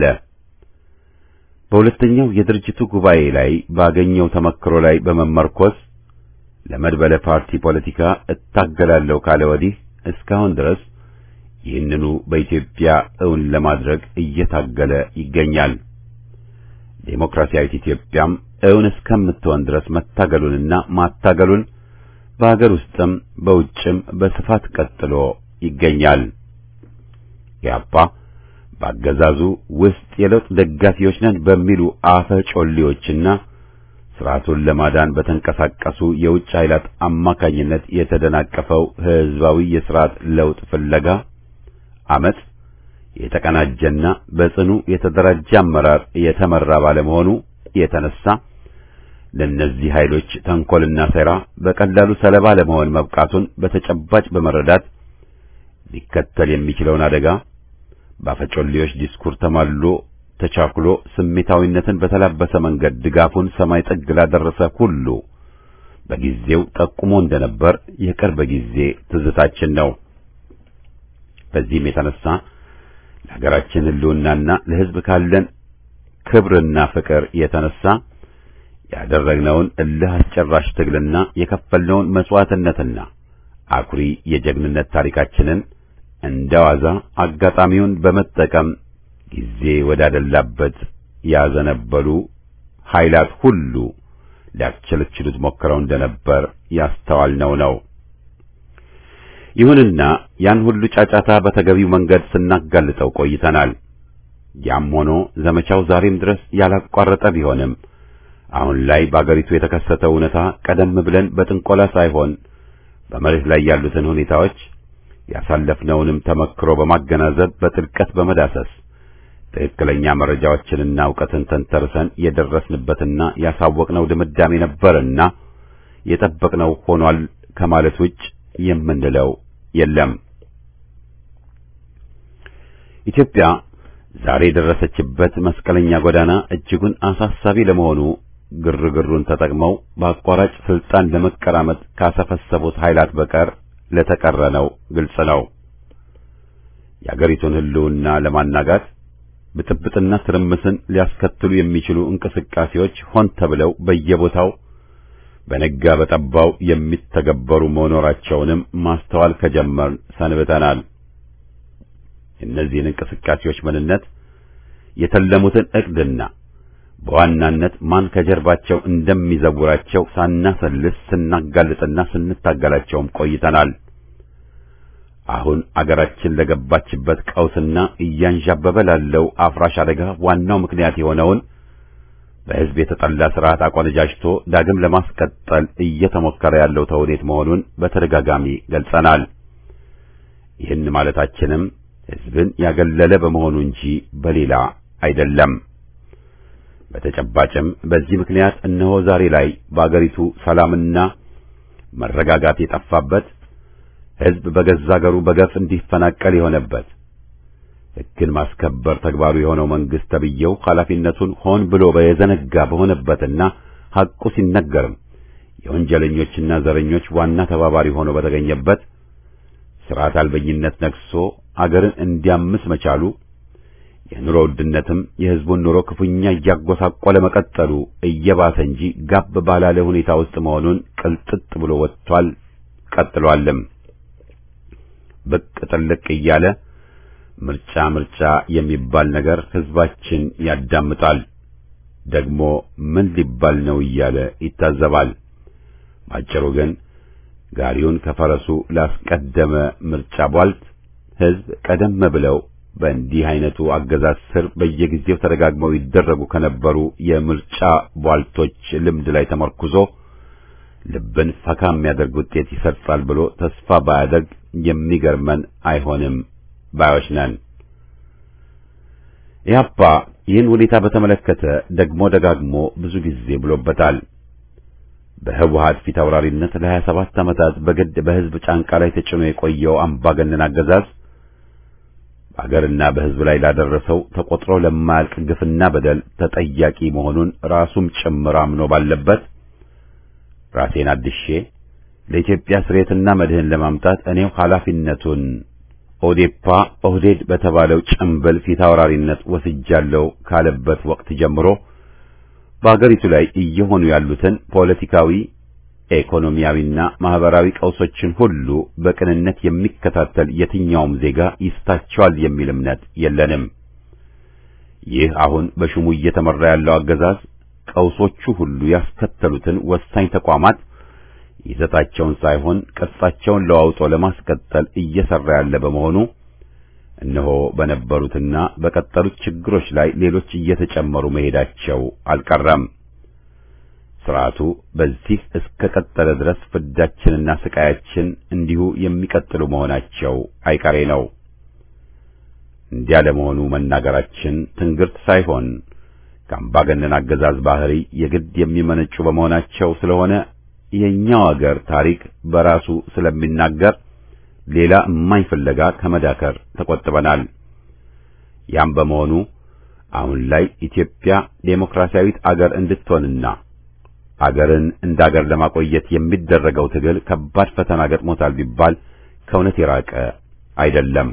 በሁለተኛው የድርጅቱ ጉባኤ ላይ ባገኘው ተመክሮ ላይ በመመርኮዝ ለመድበለ ፓርቲ ፖለቲካ እታገላለሁ ካለ ወዲህ እስካሁን ድረስ ይህንኑ በኢትዮጵያ እውን ለማድረግ እየታገለ ይገኛል። ዴሞክራሲያዊት ኢትዮጵያም እውን እስከምትሆን ድረስ መታገሉንና ማታገሉን በአገር ውስጥም በውጭም በስፋት ቀጥሎ ይገኛል። ያፓ በአገዛዙ ውስጥ የለውጥ ደጋፊዎች ነን በሚሉ አፈ ጮሌዎችና ስርዓቱን ለማዳን በተንቀሳቀሱ የውጭ ኃይላት አማካኝነት የተደናቀፈው ሕዝባዊ የስርዓት ለውጥ ፍለጋ አመጽ የተቀናጀና በጽኑ የተደራጀ አመራር የተመራ ባለመሆኑ የተነሳ ለእነዚህ ኃይሎች ተንኮልና ሴራ በቀላሉ ሰለባ ለመሆን መብቃቱን በተጨባጭ በመረዳት ሊከተል የሚችለውን አደጋ በአፈጮሌዎች ዲስኩር ተማልሎ ተቻኩሎ ስሜታዊነትን በተላበሰ መንገድ ድጋፉን ሰማይ ጥግ ላደረሰ ሁሉ በጊዜው ጠቁሞ እንደነበር የቅርብ ጊዜ ትዝታችን ነው። በዚህም የተነሳ ለሀገራችን ሕልውናና ለሕዝብ ካለን ክብርና ፍቅር የተነሳ ያደረግነውን እልህ አስጨራሽ ትግልና የከፈልነውን መስዋዕትነትና አኩሪ የጀግንነት ታሪካችንን እንደዋዛ አጋጣሚውን በመጠቀም ጊዜ ወዳደላበት ያዘነበሉ ኃይላት ሁሉ ሊያስቸለችሉት ሞክረው እንደነበር ያስተዋልነው ነው። ይሁንና ያን ሁሉ ጫጫታ በተገቢው መንገድ ስናጋልጠው ቆይተናል። ያም ሆኖ ዘመቻው ዛሬም ድረስ ያላቋረጠ ቢሆንም አሁን ላይ በአገሪቱ የተከሰተው እውነታ ቀደም ብለን በጥንቆላ ሳይሆን በመሬት ላይ ያሉትን ሁኔታዎች ያሳለፍነውንም ተመክሮ በማገናዘብ በጥልቀት በመዳሰስ ትክክለኛ መረጃዎችንና እውቀትን ተንተርሰን የደረስንበትና ያሳወቅነው ድምዳሜ ነበርና የጠበቅነው ሆኗል ከማለት ውጭ የምንለው የለም። ኢትዮጵያ ዛሬ የደረሰችበት መስቀለኛ ጎዳና እጅጉን አሳሳቢ ለመሆኑ ግርግሩን ተጠቅመው በአቋራጭ ስልጣን ለመቀራመጥ ካሰፈሰቡት ኃይላት በቀር ለተቀረነው ግልጽ ነው። የአገሪቱን ሕልውና ለማናጋት ብጥብጥና ትርምስን ሊያስከትሉ የሚችሉ እንቅስቃሴዎች ሆን ተብለው በየቦታው በነጋ በጠባው የሚተገበሩ መኖራቸውንም ማስተዋል ከጀመርን ሰንብተናል። እነዚህን እንቅስቃሴዎች ምንነት፣ የተለሙትን ዕቅድና በዋናነት ማን ከጀርባቸው እንደሚዘውራቸው ሳናሰልስ ስናጋልጥና ስንታገላቸውም ቆይተናል። አሁን አገራችን ለገባችበት ቀውስና እያንዣበበ ላለው አፍራሽ አደጋ ዋናው ምክንያት የሆነውን በሕዝብ የተጠላ ስርዓት አቆነጃጅቶ ዳግም ለማስቀጠል እየተሞከረ ያለው ተውኔት መሆኑን በተደጋጋሚ ገልጸናል። ይህን ማለታችንም ሕዝብን ያገለለ በመሆኑ እንጂ በሌላ አይደለም። በተጨባጭም በዚህ ምክንያት እነሆ ዛሬ ላይ በአገሪቱ ሰላምና መረጋጋት የጠፋበት ሕዝብ በገዛ አገሩ በገፍ እንዲፈናቀል የሆነበት ሕግን ማስከበር ተግባሩ የሆነው መንግስት ተብዬው ኃላፊነቱን ሆን ብሎ በየዘነጋ በሆነበትና ሐቁ ሲነገርም የወንጀለኞችና ዘረኞች ዋና ተባባሪ ሆኖ በተገኘበት ሥርዓት አልበኝነት ነግሶ አገርን እንዲያምስ መቻሉ የኑሮ ውድነትም የሕዝቡን ኑሮ ክፉኛ እያጎሳቆለ መቀጠሉ እየባሰ እንጂ ጋብ ባላለ ሁኔታ ውስጥ መሆኑን ቅልጥጥ ብሎ ወጥቷል፣ ቀጥሏልም። ብቅ ጥልቅ እያለ ምርጫ ምርጫ የሚባል ነገር ሕዝባችን ያዳምጣል። ደግሞ ምን ሊባል ነው እያለ ይታዘባል። ባጭሩ ግን ጋሪውን ከፈረሱ ላስቀደመ ምርጫ ቧልት ሕዝብ ቀደም ብለው በእንዲህ አይነቱ አገዛዝ ስር በየጊዜው ተደጋግመው ይደረጉ ከነበሩ የምርጫ ቧልቶች ልምድ ላይ ተመርኩዞ ልብን ፈካ የሚያደርግ ውጤት ይሰርጻል ብሎ ተስፋ ባያደርግ የሚገርመን አይሆንም ባዮች ነን። ኢህአፓ ይህን ሁኔታ በተመለከተ ደግሞ ደጋግሞ ብዙ ጊዜ ብሎበታል። በህወሓት ፊት አውራሪነት ለሀያ ሰባት ዓመታት በግድ በህዝብ ጫንቃ ላይ ተጭኖ የቆየው አምባገነን አገዛዝ በአገርና በህዝብ ላይ ላደረሰው ተቆጥሮ ለማያልቅ ግፍና በደል ተጠያቂ መሆኑን ራሱም ጭምር አምኖ ባለበት ራሴን አድሼ ለኢትዮጵያ ስሬትና መድህን ለማምጣት እኔው ኃላፊነቱን ኦዴፓ ኦህዴድ በተባለው ጭምብል ፊት አውራሪነት ወስጃለሁ ካለበት ወቅት ጀምሮ በአገሪቱ ላይ እየሆኑ ያሉትን ፖለቲካዊ፣ ኢኮኖሚያዊና ማህበራዊ ቀውሶችን ሁሉ በቅንነት የሚከታተል የትኛውም ዜጋ ይስታቸዋል የሚል እምነት የለንም። ይህ አሁን በሹሙ እየተመራ ያለው አገዛዝ ቀውሶቹ ሁሉ ያስከተሉትን ወሳኝ ተቋማት ይዘታቸውን ሳይሆን ቅርጻቸውን ለዋውጦ ለማስቀጠል እየሰራ ያለ በመሆኑ እነሆ በነበሩትና በቀጠሉት ችግሮች ላይ ሌሎች እየተጨመሩ መሄዳቸው አልቀረም። ስርዓቱ በዚህ እስከ ቀጠለ ድረስ ፍዳችንና ስቃያችን እንዲሁ የሚቀጥሉ መሆናቸው አይቀሬ ነው። እንዲያ ለመሆኑ መናገራችን ትንግርት ሳይሆን ከአምባገነን አገዛዝ ባህሪ የግድ የሚመነጩ በመሆናቸው ስለሆነ የኛው አገር ታሪክ በራሱ ስለሚናገር ሌላ እማኝ ፍለጋ ከመዳከር ተቆጥበናል። ያም በመሆኑ አሁን ላይ ኢትዮጵያ ዴሞክራሲያዊት አገር እንድትሆንና አገርን እንደ አገር ለማቆየት የሚደረገው ትግል ከባድ ፈተና ገጥሞታል ቢባል ከእውነት የራቀ አይደለም።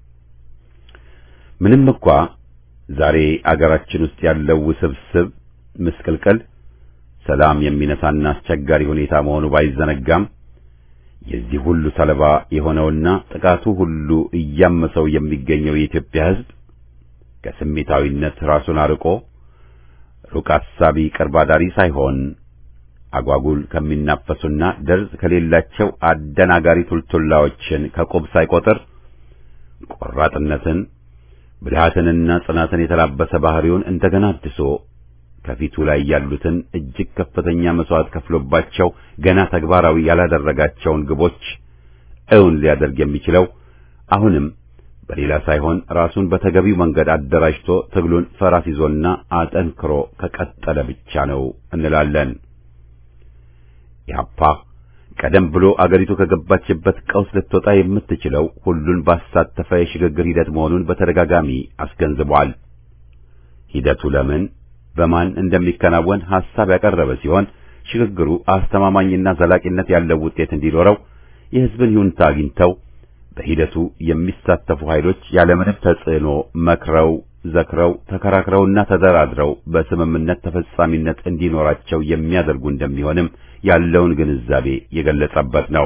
ምንም እንኳ ዛሬ አገራችን ውስጥ ያለው ውስብስብ ምስቅልቅል ሰላም የሚነሳና አስቸጋሪ ሁኔታ መሆኑ ባይዘነጋም የዚህ ሁሉ ሰለባ የሆነውና ጥቃቱ ሁሉ እያመሰው የሚገኘው የኢትዮጵያ ሕዝብ ከስሜታዊነት ራሱን አርቆ ሩቅ አሳቢ ቅርብ አዳሪ ሳይሆን አጓጉል ከሚናፈሱና ደርዝ ከሌላቸው አደናጋሪ ቱልቱላዎችን ከቁብ ሳይቆጥር ቆራጥነትን ብልሃትንና ጽናትን የተላበሰ ባህሪውን እንደገና አድሶ ከፊቱ ላይ ያሉትን እጅግ ከፍተኛ መስዋዕት ከፍሎባቸው ገና ተግባራዊ ያላደረጋቸውን ግቦች እውን ሊያደርግ የሚችለው አሁንም በሌላ ሳይሆን ራሱን በተገቢው መንገድ አደራጅቶ ትግሉን ፈራስ ይዞና አጠንክሮ ከቀጠለ ብቻ ነው እንላለን። ኢህአፓ ቀደም ብሎ አገሪቱ ከገባችበት ቀውስ ልትወጣ የምትችለው ሁሉን ባሳተፈ የሽግግር ሂደት መሆኑን በተደጋጋሚ አስገንዝቧል። ሂደቱ ለምን በማን እንደሚከናወን ሐሳብ ያቀረበ ሲሆን ሽግግሩ አስተማማኝና ዘላቂነት ያለው ውጤት እንዲኖረው የሕዝብን ይሁንታ አግኝተው በሂደቱ የሚሳተፉ ኃይሎች ያለምንም ተጽዕኖ መክረው ዘክረው ተከራክረውና ተደራድረው በስምምነት ተፈጻሚነት እንዲኖራቸው የሚያደርጉ እንደሚሆንም ያለውን ግንዛቤ የገለጸበት ነው።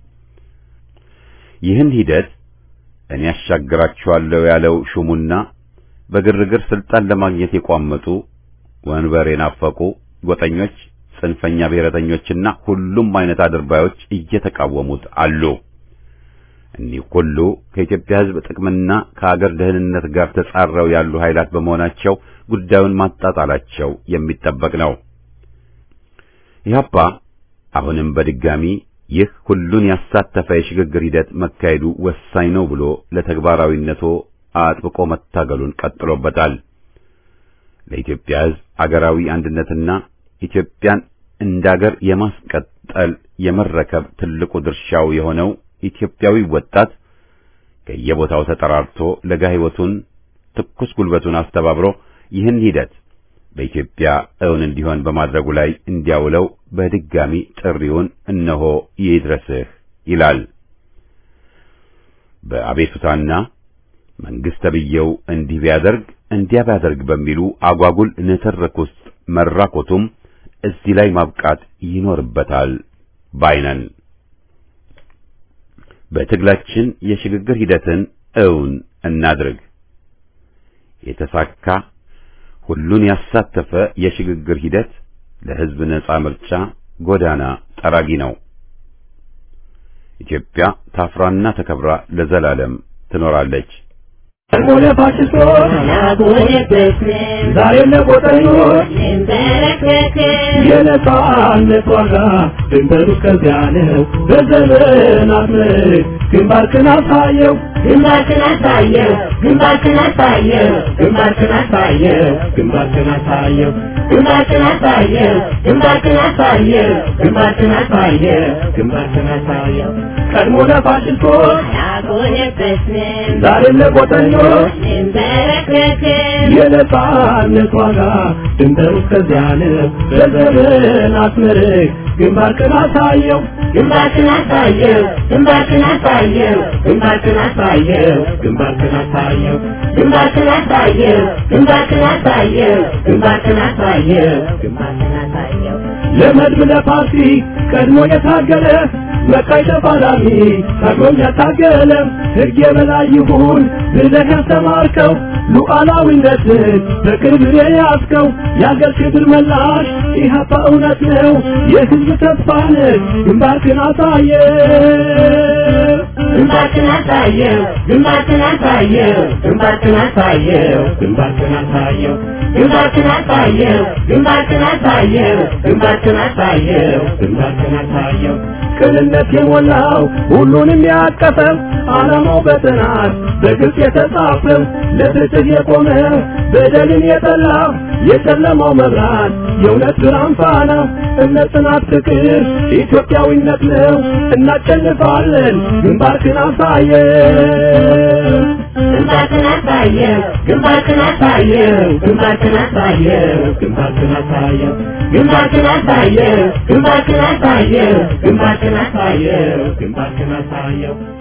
ይህን ሂደት እኔ ያሻግራችኋለሁ ያለው ሹሙና በግርግር ስልጣን ለማግኘት የቋመጡ ወንበር የናፈቁ ጎጠኞች፣ ጽንፈኛ ብሔረተኞችና ሁሉም አይነት አድርባዮች እየተቃወሙት አሉ። እኒህ ሁሉ ከኢትዮጵያ ሕዝብ ጥቅምና ከአገር ደህንነት ጋር ተጻረው ያሉ ኃይላት በመሆናቸው ጉዳዩን ማጣጣላቸው የሚጠበቅ ነው። ኢህአፓ አሁንም በድጋሚ ይህ ሁሉን ያሳተፈ የሽግግር ሂደት መካሄዱ ወሳኝ ነው ብሎ ለተግባራዊነቱ አጥብቆ መታገሉን ቀጥሎበታል። ለኢትዮጵያ ሕዝብ አገራዊ አንድነትና ኢትዮጵያን እንዳገር የማስቀጠል የመረከብ ትልቁ ድርሻው የሆነው ኢትዮጵያዊ ወጣት ከየቦታው ተጠራርቶ ለጋ ሕይወቱን ትኩስ ጉልበቱን አስተባብሮ ይህን ሂደት በኢትዮጵያ እውን እንዲሆን በማድረጉ ላይ እንዲያውለው በድጋሚ ጥሪውን እነሆ ይድረስህ ይላል። በአቤቱታና መንግስት ተብዬው እንዲህ ቢያደርግ እንዲያ ቢያደርግ በሚሉ አጓጉል ንትርክ ውስጥ መራኮቱም እዚህ ላይ ማብቃት ይኖርበታል ባይነን። በትግላችን የሽግግር ሂደትን እውን እናድርግ። የተሳካ ሁሉን ያሳተፈ የሽግግር ሂደት ለሕዝብ ነጻ ምርጫ ጎዳና ጠራጊ ነው። ኢትዮጵያ ታፍራና ተከብራ ለዘላለም ትኖራለች። ሆነ ፋሽስቶች ዛሬ ለቆጠኞች የነጻነት ዋጋ ድንበሩ እስከዚያ ነው። በዘመናት ምርክ ግንባርክን አሳየው ግንባርክን አሳየው ግንባርክን አሳየው ግንባርክን አሳየው ግንባርክን አሳየው ግንባርክን አሳየው ግንባርክን አሳየው ግንባርክን አሳየው ግንባርክን አሳየው ቀድሞ ለፋሽስቶች አልቆነበስንም ዛሬም ለቆጠኞች እንበረከክም የነጻነት ዋጋ ድንበሩ እስከዚያ ነው። በዘመናት ምርክ ግንባርክን አሳየው ግንባርክን አሳየው ግንባርክን አሳየው ግንባርክን አሳየው ግንባርክን አሳየው ግንባርክን አሳየው ግንባርክን አሳየው ግንባርክን አሳየው ግንባርክን አሳየው ለመድብ ለፓርቲ ቀድሞ የታገለ መቃይ ተፋላሚ ታግሎም ያታገለ ሕግ የበላይ ይሁን ብለህ ያስተማርከው ሉዓላዊነትን በቅርብ የያዝከው የአገር ክብር መላሽ ኢህአፓ እውነት ነው የሕዝብ ተስፋ ነህ ግንባርክን አሳየ ግንባርክን አሳየው ግንባርክን አሳየው ግንባርክን አሳየው ግንባርክን አሳየው ግንባርክን አሳየው ግንባርክን አሳየው ግንባርክን አሳየው ግንባርክን አሳየው ቅንነት የሞላው ሁሉንም ያቀፈው ዓላማው በጥናት በግልጽ የተጻፈው ለፍትህ የቆመ በደልን የጠላው የጨለማው መብራት የእውነት ብርሃን ፋና እምነት፣ ጽናት፣ ፍቅር ኢትዮጵያዊነት ነው። እናሸንፋለን። ግንባርክን አሳየው ግንባርክን አሳየው ግንባርክን አሳየው ግንባርክን አሳየው ግንባርክን አሳየው ግንባርክን አሳየው ግንባርክን አሳየው ግንባርክን አሳየው ግንባርክን አሳየው